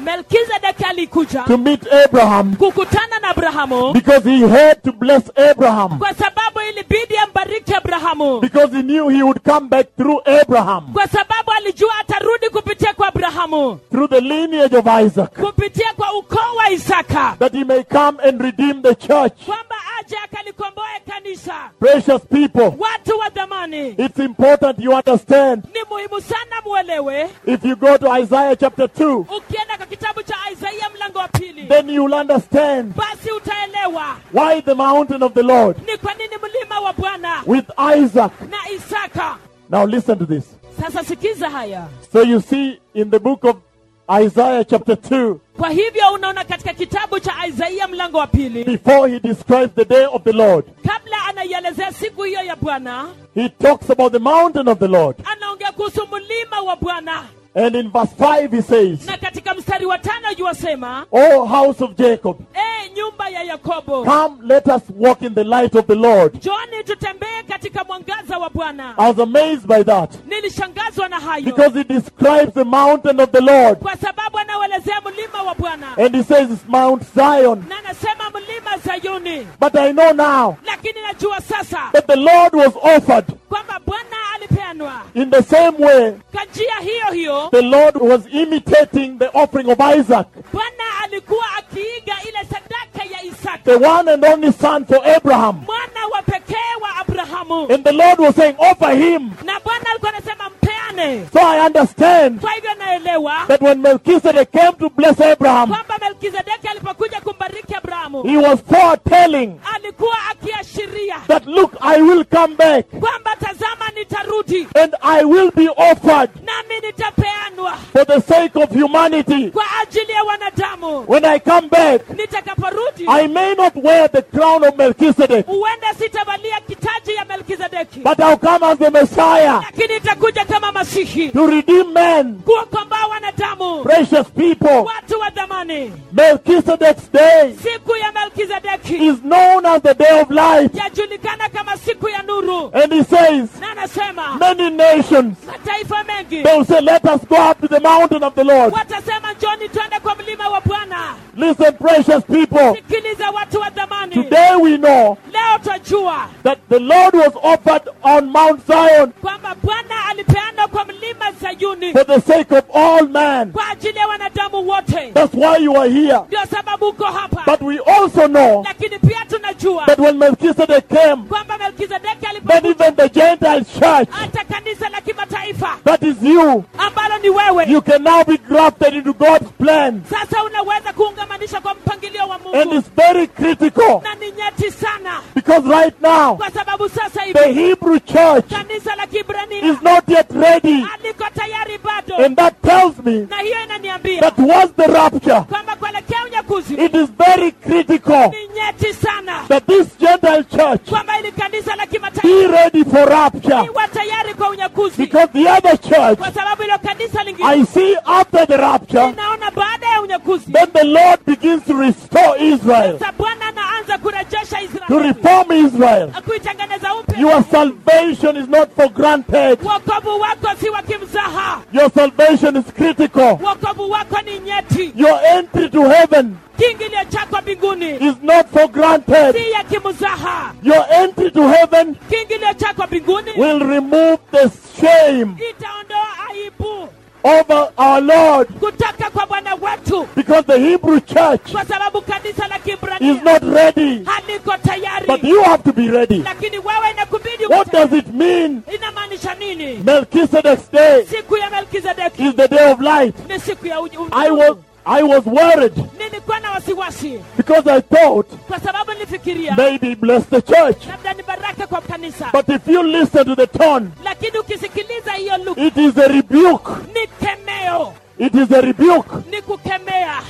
melkizedeki alikuja to meet Abraham kukutana na abrahamu because he had to bless Abraham. kwa sababu ilibidi ambariki abrahamu Because he knew he would come back through Abraham, kwa sababu alijua atarudi kupitia kwa abrahamu through the lineage of Isaac, kupitia kwa ukoo wa isaka that he may come and redeem the church. kwamba aje akalikomboe kanisa Precious people, watu wa dhamani it's important you understand. ni muhimu sana muelewe If you go to Isaiah chapter 2, ukienda kwa kitabu cha isaia mlango wa pili then you'll understand basi utaelewa why the mountain of the Lord ni kwa nini mlima wa bwana with Isaac. na isaka Now listen to this. sasa sikiza haya So you see in the book of Isaiah chapter 2, kwa hivyo unaona katika kitabu cha isaia mlango wa pili before he describes the day of the Lord, kabla anaielezea siku hiyo ya bwana he talks about the mountain of the Lord. anaongea kuhusu mlima wa bwana And in verse 5 he says, na katika mstari wa tano yuwasema O house of Jacob, e nyumba ya yakobo come let us walk in the light of the Lord. joni tutembee katika mwangaza wa bwana I was amazed by that nilishangazwa na hayo because he describes the mountain of the Lord. kwa sababu anauelezea mlima wa bwana And he says it's Mount Zion. na anasema mlima zayuni But I know now lakini najua sasa that the Lord was offered kwamba bwana alipeanwa in the same way kwa njia hiyo hiyo the Lord was imitating the offering of Isaac, bwana alikuwa akiiga ile sadaka ya isaka the one and only son for Abraham. mwana wa pekee wa abrahamu And the Lord was saying, offer him. na bwana alikuwa anasema mpeane So I understand kwa hivyo naelewa that when Melchizedek came to bless Abraham, kwamba melkizedeki alipokuja kumbariki abrahamu he was foretelling alikuwa akiashiria that, look, I will come back kwamba tazama nitarudi and I will be offered nami nitapeanwa for the sake of humanity. kwa ajili ya wanadamu When I come back, nitakaporudi I may not wear the crown of Melchizedek, huenda sitavalia kitaji ya melkizedeki but I'll come as the Messiah lakini itakuja kama masihi to redeem men, kuwakomboa wanadamu precious people. watu wa dhamani Melchizedek's day siku ya melkizedeki is known as the day of light. yajulikana kama siku ya nuru And he says, na anasema many nations, mataifa mengi they will say, let us go up to the mountain of the Lord. watasema njoni twende kwa mlima wa bwana Listen, precious people. sikiliza watu wa dhamani Today we know leo twajua that the Lord was offered on Mount Zion kwamba bwana alipeana kwa mlima sayuni for the sake of all man. kwa ajili ya wanadamu wote That's why you are here. ndio sababu uko hapa But we also know lakini pia tunajua that when Melchizedek came, kwamba melkizedeki that alipokuja even the Gentile church, hata kanisa la kimataifa that is you, ambalo ni wewe you can now be grafted into God's plan. sasa unaweza kuungamanishwa kwa mpangilio wa And mungu it's very critical na ni nyeti sana because right now, kwa sababu sasa the hivi Hebrew church kanisa la is kibrania not yet ready. aliko tayari bado And that tells me na hiyo inaniambia that towards the rapture, kwamba kuelekea unyakuzi it is very critical ni nyeti sana that this Gentile church kwamba ili kanisa la kimataifa be ready for rapture. iwa tayari kwa unyakuzi Because the other church, kwa sababu ilo kanisa lingine I see after the rapture, inaona baada ya unyakuzi then the Lord begins to restore Israel, sasa bwana anaanza kurejesha to israeli reform Israel. kuitengeneza upya Your salvation is not for granted. wokovu wako si wa kimzaha Your salvation is critical. wokovu wako ni nyeti Your entry to heaven kiingilio chako mbinguni is not for granted. si ya kimzaha Your entry to heaven kiingilio chako mbinguni will remove the shame itaondoa aibu over our Lord kutoka kwa bwana wetu because the Hebrew church kwa sababu kanisa la is kibrania not ready. haliko tayari But you have to be ready. lakini wewe inakubidi What uwe does it mean? inamaanisha nini Melchizedek's day siku ya melkizedeki is the day of light. ni siku ya uji- I was I was worried nilikuwa na wasiwasi because I thought kwa sababu nilifikiria maybe bless the church. labda ni baraka kwa kanisa But if you listen to the tone, lakini ukisikiliza hiyo lugha it is a rebuke. ni kemeo It is a rebuke ni kukemea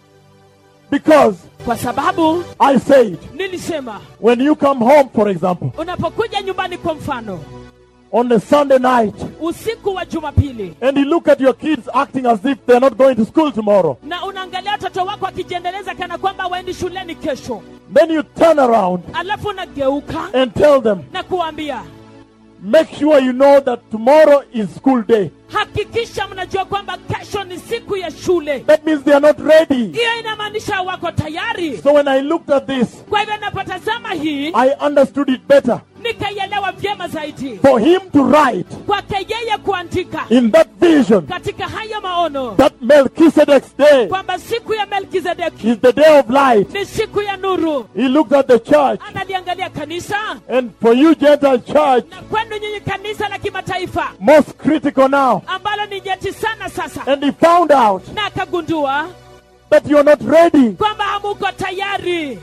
because kwa sababu I said nilisema when you come home, for example, unapokuja nyumbani kwa mfano on a Sunday night usiku wa jumapili and you look at your kids acting as if they're not going to school tomorrow, na unaangalia watoto wako wakijiendeleza kana kwamba waendi shuleni kesho then you turn around alafu unageuka and tell them, na kuambia make sure you know that tomorrow is school day. hakikisha mnajua kwamba kesho ni siku ya shule That means they are not ready. hiyo inamaanisha wako tayari So when I looked at this, kwa hivyo napotazama hii I understood it better. nikaielewa vyema zaidi For him to write kwake yeye kuandika in that vision katika hayo maono that Melchizedek's day kwamba siku ya melkizedeki is the day of light, ni siku ya nuru he looked at the church. analiangalia kanisa And for you, Gentile church, na kwenu nyinyi kanisa la kimataifa most critical now. ambalo ni nyeti sana sasa And he found out na akagundua that you're not ready. kwamba hamuko tayari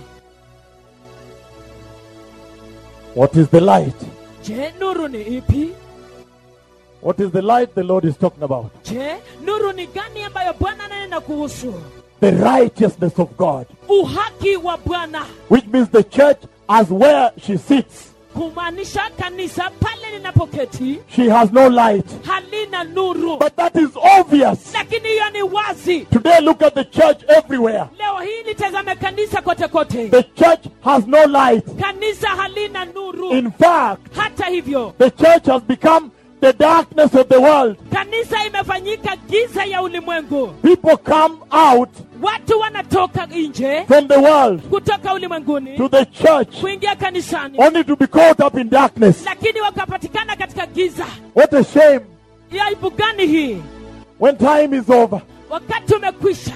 What is the light? je nuru ni ipi What is the light the Lord is talking about? je nuru ni gani ambayo bwana ananena kuhusu The righteousness of God, uhaki wa bwana which means the church as where she sits, kumaanisha kanisa pale linapoketi she has no light. halina nuru But that is obvious. lakini hiyo ni wazi Today, look at the church everywhere. leo hii litazame kanisa kote kote The church has no light. kanisa halina nuru In fact, hata hivyo the church has become the darkness of the world. kanisa imefanyika giza ya ulimwengu People come out watu wanatoka nje from the world kutoka ulimwenguni to the church kuingia kanisani only to be caught up in darkness. lakini wakapatikana katika giza What a shame ya aibu gani hii when time is over. wakati umekwisha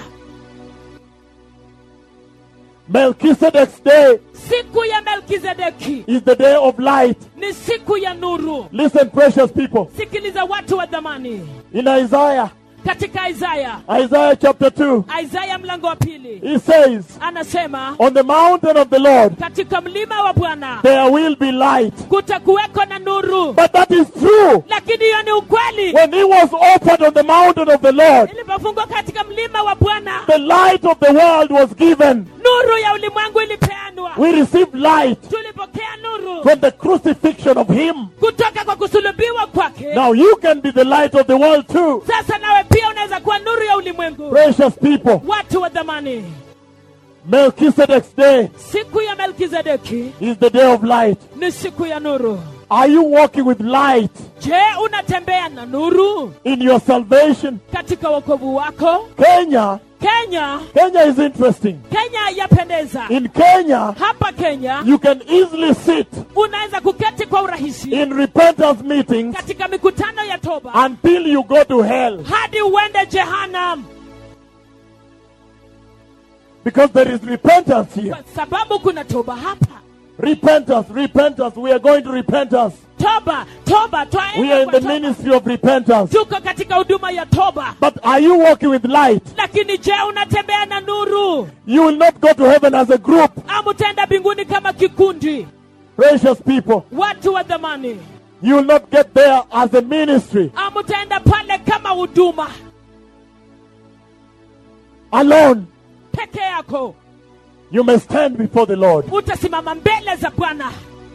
Melchizedek's day siku ya melkizedeki is the day of light. ni siku ya nuru Listen, precious people. sikiliza watu wa dhamani In Isaiah, katika isaya Isaiah chapter 2, isaya mlango wa pili he says, anasema On the mountain of the Lord katika mlima wa bwana there will be light. kutakuweko na nuru But that is true. lakini hiyo ni ukweli When he was offered on the mountain of the Lord, ilipofungwa katika mlima wa bwana the light of the world was given. nuru ya ulimwengu ilipeanwa We received light tulipokea nuru from the crucifixion of him. kutoka kwa kusulubiwa kwake Now you can be the light of the world too. sasa nawe pia unaweza kuwa nuru ya ulimwengu Precious people, watu wa dhamani Melchizedek's day siku ya melkizedeki is the day of light. ni siku ya nuru Are you walking with light je unatembea na nuru in your salvation? katika wokovu wako Kenya, kenya Kenya is interesting. kenya yapendeza In Kenya, hapa kenya you can easily sit unaweza kuketi kwa urahisi in repentance meetings katika mikutano ya toba until you go to hell hadi uende jehanam because there is repentance here. kwa sababu kuna toba hapa Repentance, repentance. We are going to repentance. toba toba We are twaenda in kwa the toba. ministry of repentance. tuko katika huduma ya toba But are you walking with light? lakini je unatembea na nuru You will not go to heaven as a group. ama utaenda mbinguni kama kikundi Precious people. watu wa dhamani You will not get there as a ministry ama utaenda pale kama huduma alone. peke yako You may stand before the Lord. utasimama mbele za bwana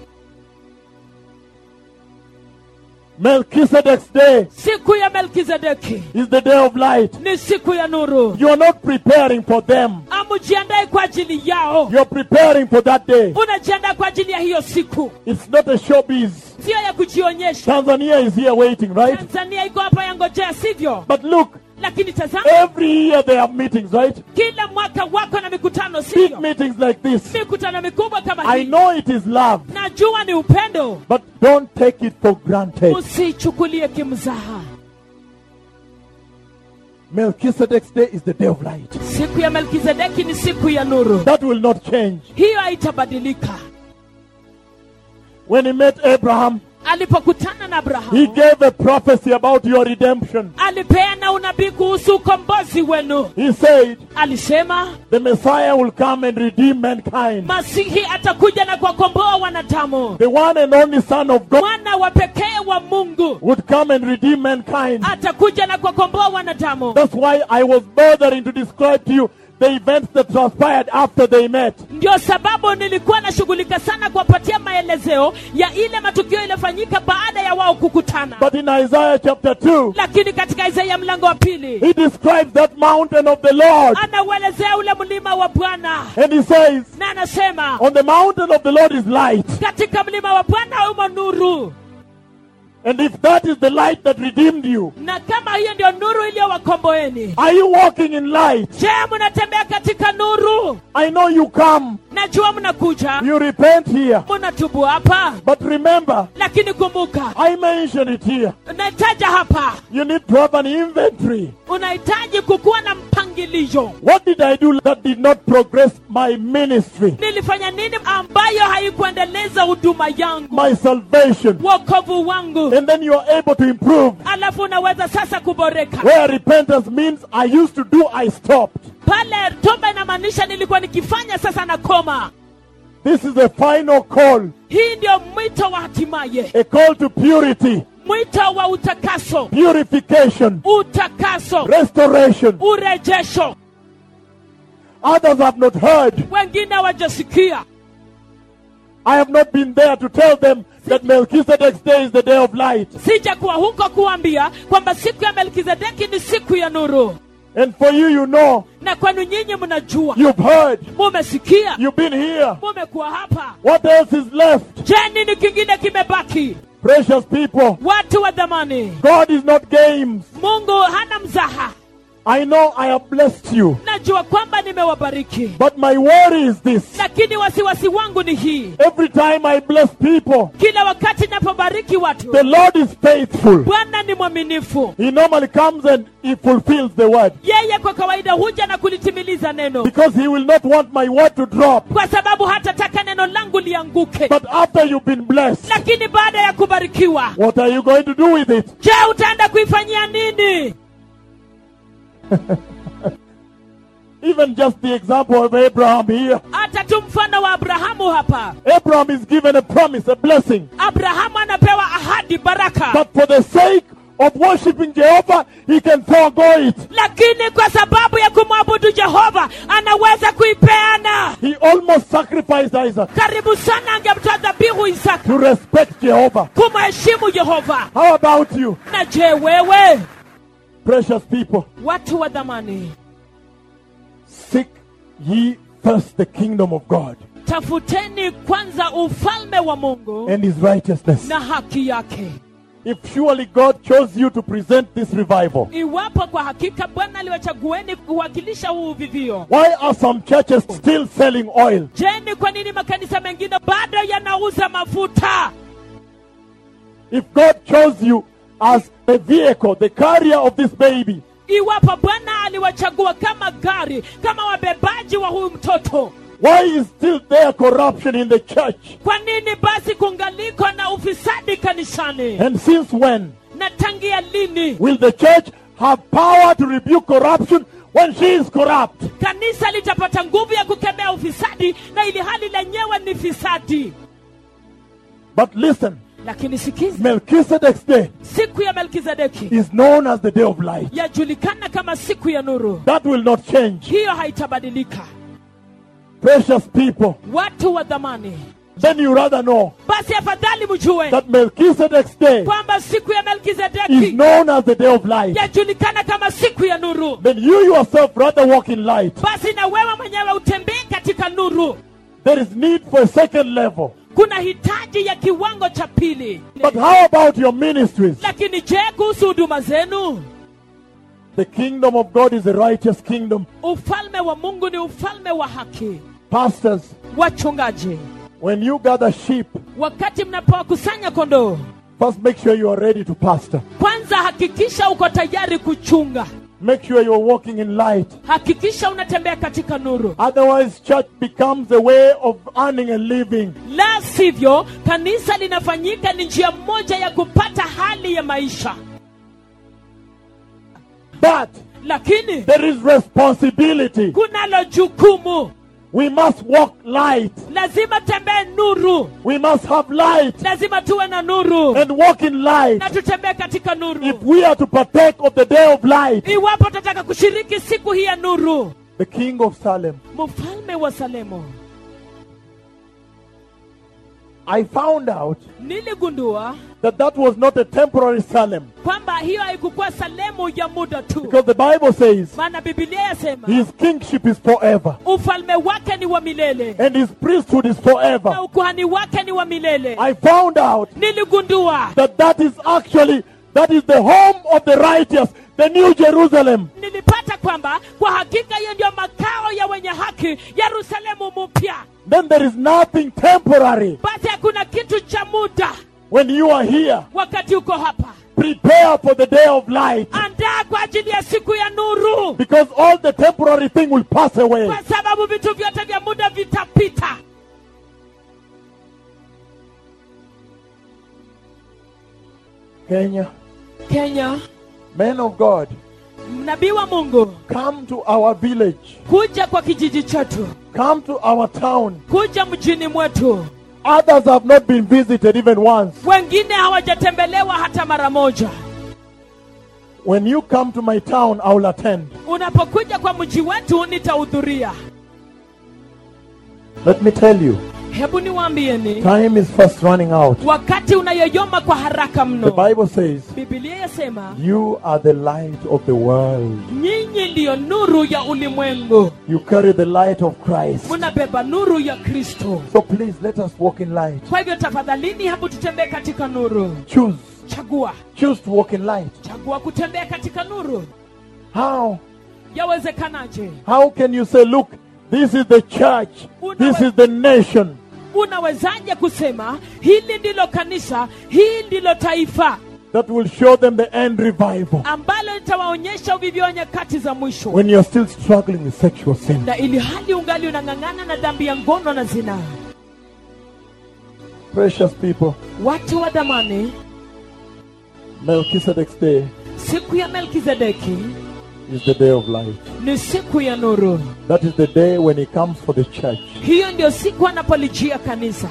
Melchizedek's day siku ya melkizedeki is the day of light. ni siku ya nuru You are not preparing for them. amujiandae kwa ajili yao You are preparing for that day. unajiandaa kwa ajili ya hiyo siku It's not a showbiz. sio ya kujionyesha Tanzania is here waiting, right? tanzania iko hapa yangojea sivyo But look, lakini tazama every year they have meetings, right? kila mwaka wako na mikutano Big sivyo meetings like this. mikutano mikubwa kama I hii know it is love, najua ni upendo but don't take it for granted. usichukulie kimzaha Melchizedek's day is the day of light. siku ya melkizedeki ni siku ya nuru That will not change. hiyo haitabadilika When he met Abraham, alipokutana na he abrahamu gave a prophecy about your redemption. alipeana unabii kuhusu ukombozi wenu He said, alisema the Messiah will come and redeem mankind. masihi atakuja na kuwakomboa wanadamu The one and only Son of God mwana wa pekee wa mungu would come and redeem mankind. atakuja na kuwakomboa wanadamu That's why I was bothering to describe to you the events that transpired after they met. ndio sababu nilikuwa nashughulika sana kuwapatia maelezeo ya ile matukio iliyofanyika baada ya wao kukutana But in Isaiah chapter 2, lakini katika isaia mlango wa pili he describes that mountain of the Lord. anauelezea ule mlima wa bwana And he says, na anasema On the mountain of the Lord is light. katika mlima wa bwana umo nuru And if that is the light that redeemed you, na kama hiyo ndio nuru iliyowakomboeni are you walking in light? je mnatembea katika nuru I know you come, najua mnakuja you repent here. mnatubu hapa But remember, lakini kumbuka I mentioned it here. unahitaja hapa You need to have an inventory. unahitaji kukuwa na mpangilio What did I do that did not progress my ministry, nilifanya nini ambayo haikuendeleza huduma yangu my salvation? wokovu wangu And then you are able to improve. alafu unaweza sasa kuboreka Where repentance means I used to do, I stopped. pale toba inamaanisha nilikuwa nikifanya sasa na koma This is a final call, hii ndio mwito wa hatimaye a call to purity, mwito wa utakaso purification, utakaso restoration. urejesho Others have not heard. wengine hawajasikia I have not been there to tell them that Melchizedek's day is the day of light. sija kuwa huko kuambia kwamba siku ya melkizedeki ni siku ya nuru And for you, you know, na kwenu nyinyi mnajua you've heard, mumesikia you've been here. mumekuwa hapa What else is left? je nini kingine kimebaki Precious people, watu wa dhamani God is not games. mungu hana mzaha I know I have blessed you. najua kwamba nimewabariki But my worry is this. lakini wasiwasi wangu ni hii Every time I bless people, kila wakati napobariki watu the Lord is faithful. bwana ni mwaminifu He normally comes and He fulfills the word. yeye kwa kawaida huja na kulitimiliza neno Because He will not want my word to drop. kwa sababu hatataka neno langu lianguke But after you've been blessed, lakini baada ya kubarikiwa what are you going to do with it? je utaenda kuifanyia nini Even just the example of Abraham here. hata tu mfano wa abrahamu hapa Abraham is given a promise, a blessing. abrahamu anapewa ahadi baraka But for the sake of worshiping Jehovah, he can forego it. lakini kwa sababu ya kumwabudu jehova anaweza kuipeana He almost sacrificed Isaac karibu sana angemtoa dhabihu isaka to respect Jehovah. kumheshimu jehova How about you, na je wewe precious people? watu wa dhamani Seek ye first the kingdom of God tafuteni kwanza ufalme wa mungu and his righteousness. na haki yake If surely God chose you to present this revival, iwapo kwa hakika bwana aliwachagueni kuwakilisha huu uvivio why are some churches still selling oil? je ni kwa nini makanisa mengine bado yanauza mafuta If God chose you as a vehicle, the carrier of this baby, iwapo bwana aliwachagua kama gari kama wabebaji wa huyu mtoto why is still there corruption in the church? kwa nini basi kungaliko na ufisadi kanisani And since when na tangia lini will the church have power to rebuke corruption when she is corrupt? kanisa litapata nguvu ya kukemea ufisadi na ili hali lenyewe ni fisadi But listen, lakini sikiza Melchizedek's day siku ya melkizedeki is known as the day of light. yajulikana kama siku ya nuru That will not change. hiyo haitabadilika Precious people, watu wa dhamani then you rather know basi afadhali mjue that Melchizedek's day kwamba siku ya is melkizedeki known as the day of light. yajulikana kama siku ya nuru Then you yourself rather walk in light. basi na wewe mwenyewe utembee katika nuru There is need for a second level. kuna hitaji ya kiwango cha pili But how about your ministries? lakini je kuhusu huduma zenu The kingdom of God is a righteous kingdom. ufalme wa mungu ni ufalme wa haki Pastors, wachungaji when you gather sheep, wakati mnapowakusanya kondoo first make sure you are ready to pastor. kwanza hakikisha uko tayari kuchunga Make sure you are walking in light. hakikisha unatembea katika nuru Otherwise, church becomes a way of earning a living. la sivyo kanisa linafanyika ni njia moja ya kupata hali ya maisha But lakini there is responsibility. kunalo jukumu We must walk light. lazima tembee nuru We must have light lazima tuwe na nuru and walk in light. na tutembee katika nuru If we are to partake of the day of light, iwapo tutataka kushiriki siku hii ya nuru the King of Salem, mfalme wa salemo I found out niligundua that that was not a temporary Salem. kwamba hiyo haikukuwa salemu ya muda tu Because the Bible says maana bibilia yasema his kingship is forever. ufalme wake ni wa milele And his priesthood is forever. na ukuhani wake ni wa milele I found out niligundua that that is actually, that is the home of the righteous, the New Jerusalem. nilipata kwamba kwa hakika hiyo ndio makao ya wenye haki yerusalemu mpya Then there is nothing temporary. basi hakuna kitu cha muda When you are here, wakati uko hapa prepare for the day of light. andaa kwa ajili ya siku ya nuru Because all the temporary thing will pass away. kwa sababu vitu vyote vya muda vitapita Kenya, kenya men of God, nabii wa mungu come to our village. kuja kwa kijiji chetu Come to our town. kuja mjini mwetu Others have not been visited even once. wengine hawajatembelewa hata mara moja When you come to my town, I will attend. unapokuja kwa mji wetu nitahudhuria Let me tell you, hebu niwaambieni time is fast running out. wakati unayoyoma kwa haraka The mno Bible says, bibilia yasema You are the light of the world. nyinyi ndiyo nuru ya ulimwengu You carry the light of Christ. munabeba nuru ya kristo So please let us walk in light. kwa hivyo tafadhalini hebu tutembee katika nuru Choose. chagua Choose to walk in light. chagua kutembea katika nuru How? yawezekanaje How can you say, Look, this is the church, this is the nation? unawezaje kusema hili ndilo kanisa hii ndilo taifa that will show them the end revival ambalo litawaonyesha uvivyo wa nyakati za mwisho when you're still struggling with sexual sin. na ili hali ungali unang'ang'ana na dhambi ya ngono na zinaa Precious people, watu wa dhamani Melchizedek's day siku ya melkizedeki is the day of light. ni siku ya nuru That is the day when he comes for the church. hiyo ndio siku anapolijia kanisa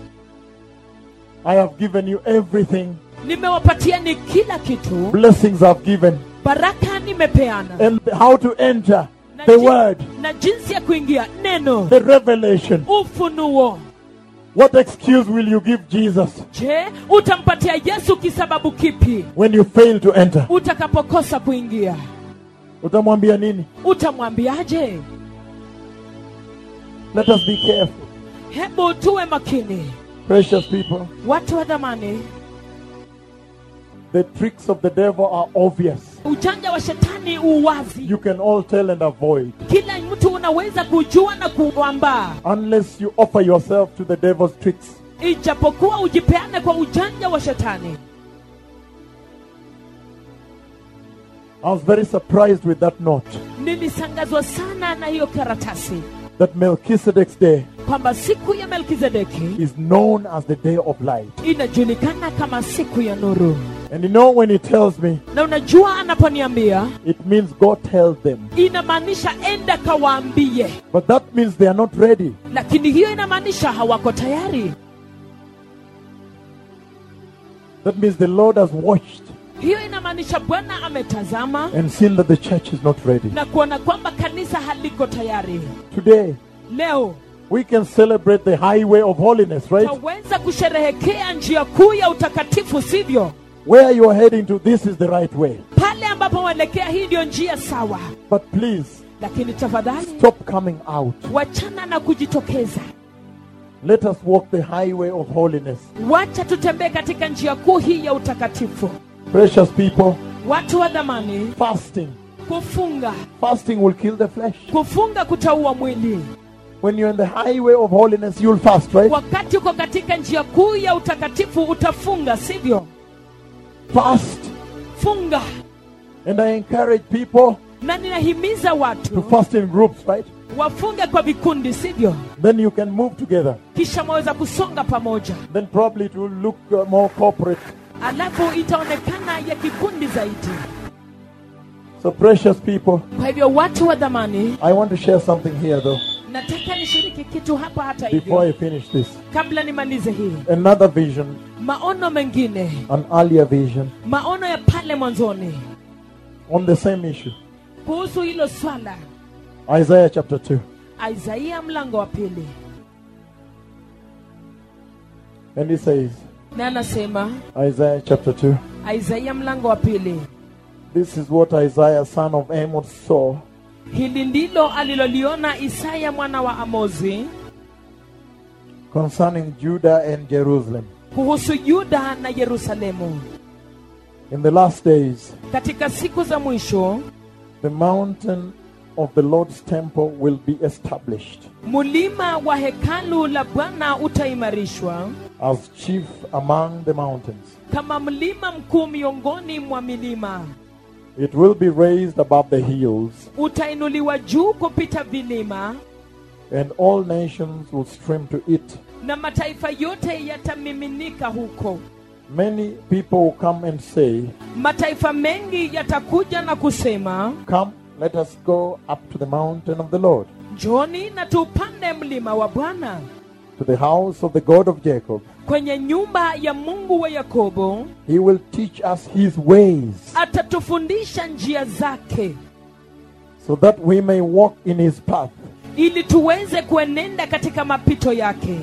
I have given you everything, nimewapatia ni kila kitu blessings I've given, baraka nimepeana and how to enter na, the jin- word, na jinsi ya kuingia neno the revelation. ufunuo What excuse will you give Jesus je utampatia yesu kisababu kipi when you fail to enter? utakapokosa kuingia Utamwambia nini? utamwambiaje Let us be careful. hebu tuwe makini Precious people, watu wa dhamani the tricks of the devil are obvious. ujanja wa shetani uwazi You can all tell and avoid. kila mtu unaweza kujua na kuambaa unless you offer yourself to the devil's tricks. ijapokuwa ujipeane kwa ujanja wa shetani I was very surprised with that note nilisangazwa sana na hiyo karatasi that Melchizedek's day kwamba siku ya melkizedeki is known as the day of light. inajulikana kama siku ya nuru And you know when he tells me, na unajua anaponiambia it means go tell them. inamaanisha enda kawaambie But that means they are not ready. lakini hiyo inamaanisha hawako tayari That means the Lord has watched hiyo inamaanisha bwana ametazama and seen that the church is not ready. na kuona kwamba kanisa haliko tayari Today, leo we can celebrate the highway of holiness, right? taweza kusherehekea njia kuu ya utakatifu sivyo Where you are heading to, this is the right way. pale ambapo waelekea hii ndio njia sawa But please, lakini tafadhali stop coming out. wachana na kujitokeza Let us walk the highway of holiness. wacha tutembee katika njia kuu hii ya utakatifu Precious people, watu wa dhamani fasting. kufunga Fasting will kill the flesh. kufunga kutaua mwili When you're in the highway of holiness, you'll fast, right? wakati uko katika njia kuu ya utakatifu utafunga sivyo Fast. funga And I encourage people na ninahimiza to watu fast in groups, right? wafunge kwa vikundi sivyo Then you can move together. kisha mwaweza kusonga pamoja Then probably it will look uh, more corporate. alafu itaonekana ya kikundi zaidi So, precious people, kwa hivyo watu wa dhamani I want to share something here, though, nataka nishiriki kitu hapa hata before hivyo I finish this. kabla nimalize hii Another vision, maono mengine an earlier vision maono ya pale mwanzoni on the same issue. kuhusu hilo swala Isaiah chapter 2. isaia mlango wa pili And he says, na anasema Isaiah chapter 2, isaia mlango wa pili this is what Isaiah son of Amos saw hili ndilo aliloliona isaya mwana wa amozi concerning Judah and Jerusalem. kuhusu yuda na yerusalemu In the last days, katika siku za mwisho the mountain of the Lord's temple will be established mulima wa hekalu la bwana utaimarishwa as chief among the mountains. kama mlima mkuu miongoni mwa milima It will be raised above the hills, utainuliwa juu kupita vilima and all nations will stream to it. na mataifa yote yatamiminika huko Many people will come and say, mataifa mengi yatakuja na kusema Come, let us go up to the mountain of the Lord, njoni na tupande mlima wa bwana to the house of the God of Jacob. kwenye nyumba ya mungu wa yakobo He will teach us his ways, atatufundisha njia zake so that we may walk in his path. ili tuweze kuenenda katika mapito yake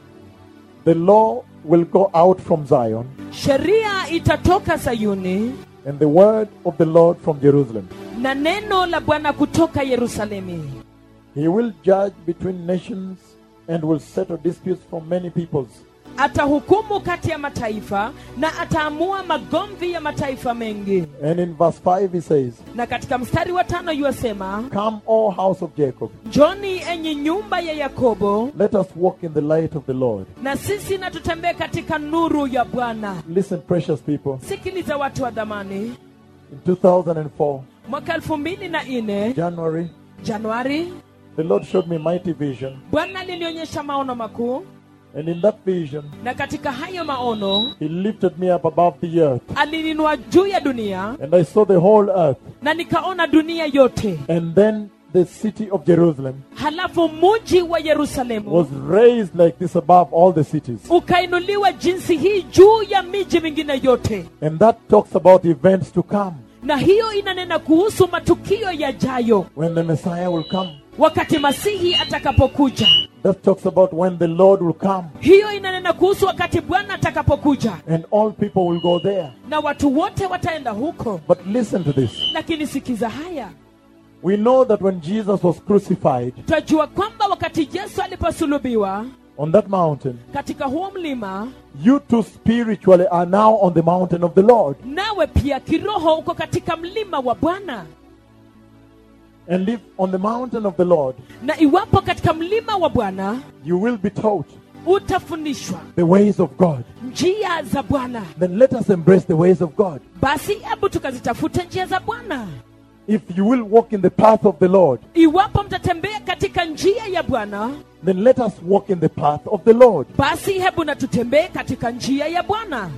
The law will go out from Zion, sheria itatoka sayuni and the word of the Lord from Jerusalem. na neno la bwana kutoka yerusalemi He will judge between nations and will settle disputes from many peoples. atahukumu kati ya mataifa na ataamua magomvi ya mataifa mengi And in verse 5 he says, na katika mstari wa tano yuasema Come, O house of Jacob, njoni enyi nyumba ya yakobo let us walk in the light of the Lord. na sisi na tutembee katika nuru ya bwana Listen, precious people. sikiliza watu wa dhamani In 2004, mwaka elfu mbili na nne January, januari the Lord showed me mighty vision. bwana lilionyesha maono makuu And in that vision, na katika hayo maono he lifted me up above the earth. alininua juu ya dunia And I saw the whole earth. na nikaona dunia yote And then the city of Jerusalem halafu muji wa yerusalemu was raised like this above all the cities. ukainuliwa jinsi hii juu ya miji mingine yote And that talks about events to come na hiyo inanena kuhusu matukio yajayo when the Messiah will come. wakati masihi atakapokuja That talks about when the Lord will come hiyo inanena kuhusu wakati bwana atakapokuja and all people will go there. na watu wote wataenda huko But listen to this. lakini sikiza haya We know that when Jesus was crucified twajua kwamba wakati yesu aliposulubiwa on that mountain, katika huo mlima you too spiritually are now on the mountain of the Lord. nawe pia kiroho uko katika mlima wa bwana And if on the mountain of the Lord, na iwapo katika mlima wa bwana you will be taught utafundishwa the ways of God, njia za bwana then let us embrace the ways of God. basi hebu tukazitafute njia za bwana If you will walk in the path of the Lord, iwapo mtatembea katika njia ya bwana then let us walk in the path of the Lord. basi hebu na tutembee katika njia ya bwana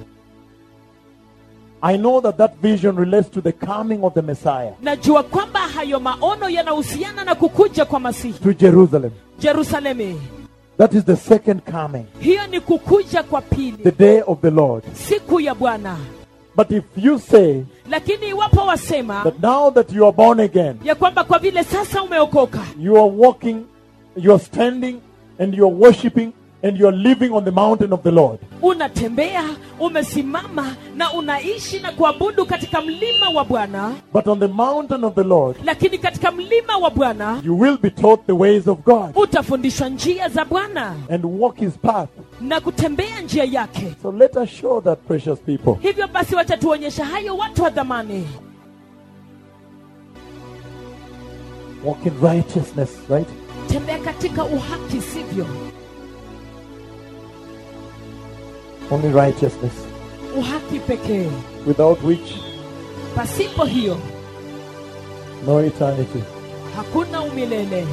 I know that that vision relates to the coming of the Messiah najua kwamba hayo maono yanahusiana na kukuja kwa masihi to Jerusalem. jerusalemi That is the second coming, hiyo ni kukuja kwa the pili day of the Lord. siku ya bwana But if you say lakini iwapo wasema that now that you are born again, ya kwamba kwa vile sasa umeokoka you are walking, you are standing, and you are worshiping, and you are living on the mountain of the Lord, unatembea umesimama na unaishi na kuabudu katika mlima wa bwana but on the mountain of the Lord, lakini katika mlima wa bwana you will be taught the ways of God utafundishwa njia za bwana and walk his path. na kutembea njia yake So let us show that, precious people. hivyo basi wacha tuonyesha hayo watu wa dhamani Walk in righteousness, right? tembea katika uhaki sivyo Only righteousness, uhaki pekee without which pasipo hiyo no eternity. hakuna umilele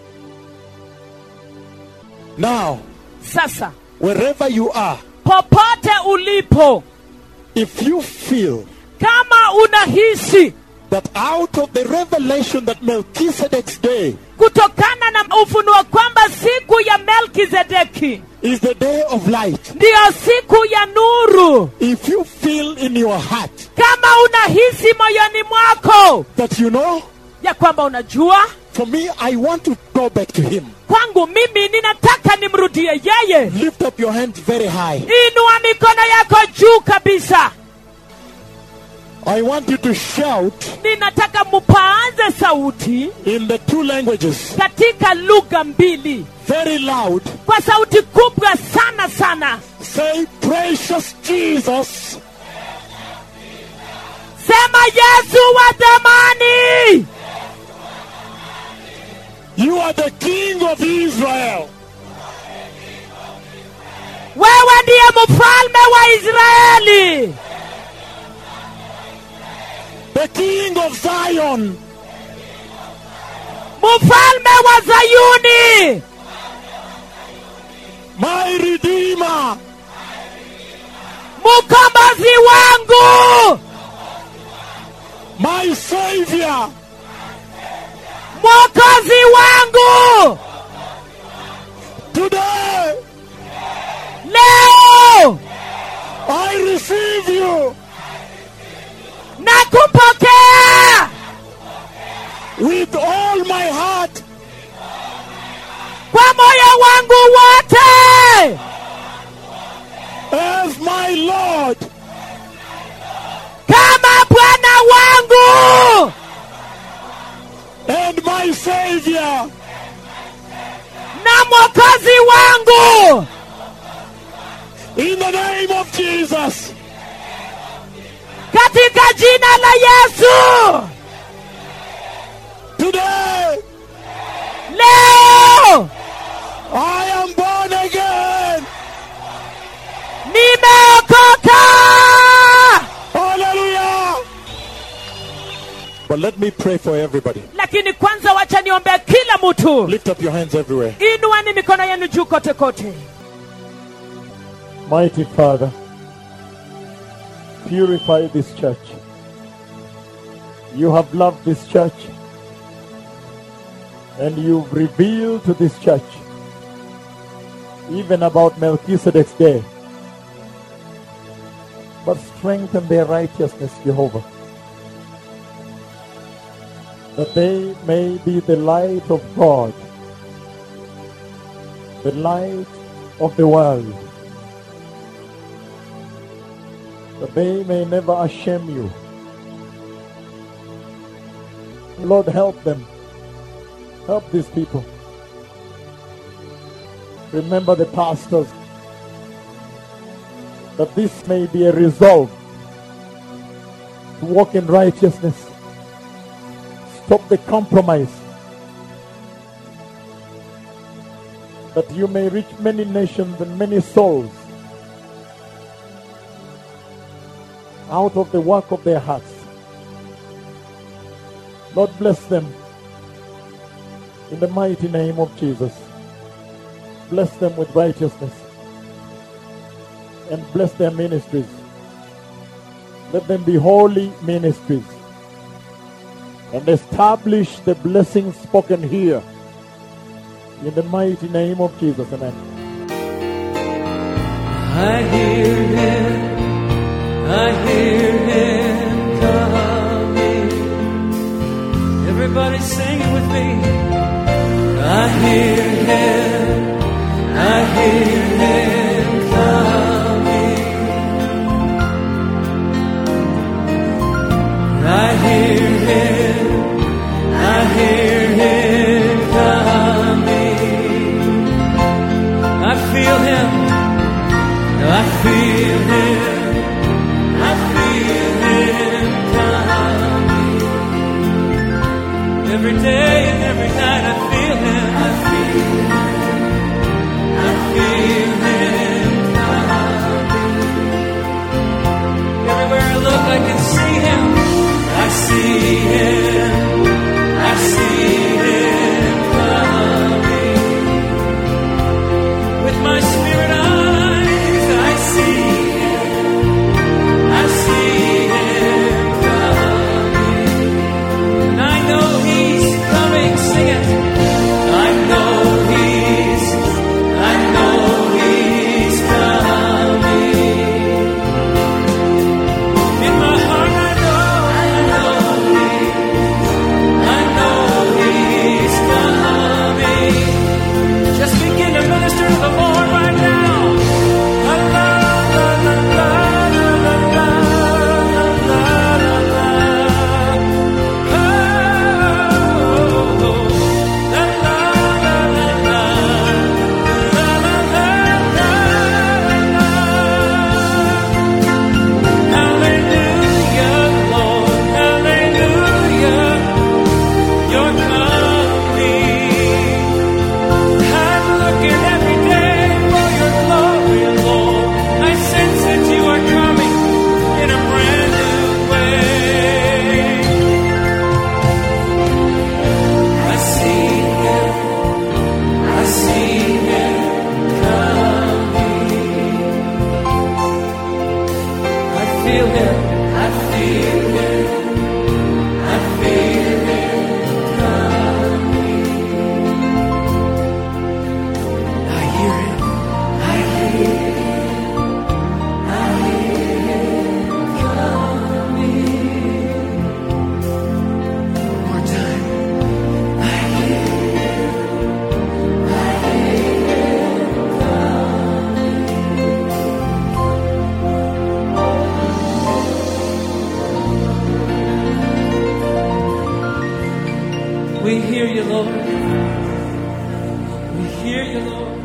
Now, sasa wherever you are, popote ulipo if you feel kama unahisi that out of the revelation that Melchizedek's day kutokana na ufunuo kwamba siku ya melkizedeki is the day of light, ndiyo siku ya nuru if you feel in your heart kama unahisi moyoni mwako that you know ya kwamba unajua For me, I want to go back to him. kwangu mimi ninataka nimrudie yeye Lift up your hands very high. inua mikono yako juu kabisa I want you to shout ninataka mupaanze sauti in the two languages katika lugha mbili very loud. kwa sauti kubwa sana sana Say, Precious Jesus, sema yesu wa thamani you are the King of Israel. wewe ndiye mfalme wa israeli The King of Zion. mfalme wa zayuni My Redeemer. mkombozi wangu My Savior. mwokozi wangu Today, leo I receive you na kupokea with all my heart. kwa moyo wangu wote as my Lord kama bwana wangu and my Savior. na mwokozi wangu In the name of Jesus, katika jina la yesu today leo I am born again. nimeokoka Hallelujah. But let me pray for everybody. lakini kwanza wacha niombea kila mtu Lift up your hands everywhere. inuani mikono yenu juu kote kote Mighty Father, purify this church. You have loved this church and you've revealed to this church even about Melchizedek's day. But strengthen their righteousness, Jehovah, that they may be the light of God, the light of the world that they may never shame you. Lord, help them. Help these people. Remember the pastors. That this may be a resolve to walk in righteousness. Stop the compromise. That you may reach many nations and many souls out of the work of their hearts. Lord, bless them in the mighty name of Jesus. Bless them with righteousness and bless their ministries. Let them be holy ministries and establish the blessings spoken here in the mighty name of Jesus. Amen. I hear him, I hear him coming. Everybody sing it with me. I hear him, I hear him coming. I hear him, I hear him coming. I feel him. I feel him. I feel him coming. Every day and every night I feel him. I feel We hear you, Lord.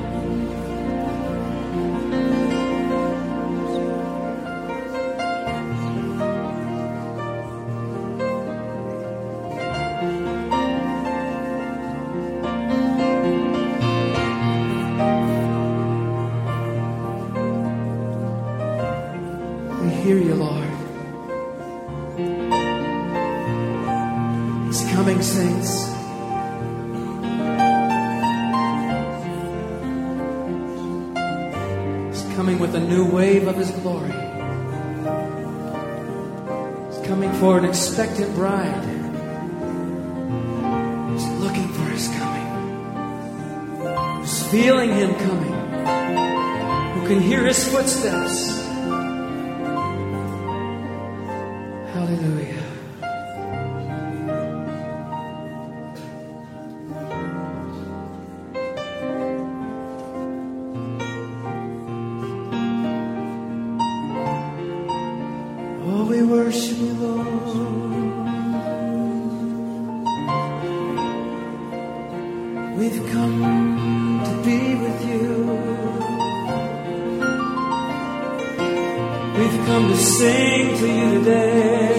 We hear you, Lord. He's coming, saints. He's coming with a new wave of His glory. He's coming for an expectant bride. Who's looking for His coming. Who's feeling Him coming. Who can hear His footsteps. Hallelujah. Oh, we worship you, Lord. We've come to be with you. We've come to sing to you today.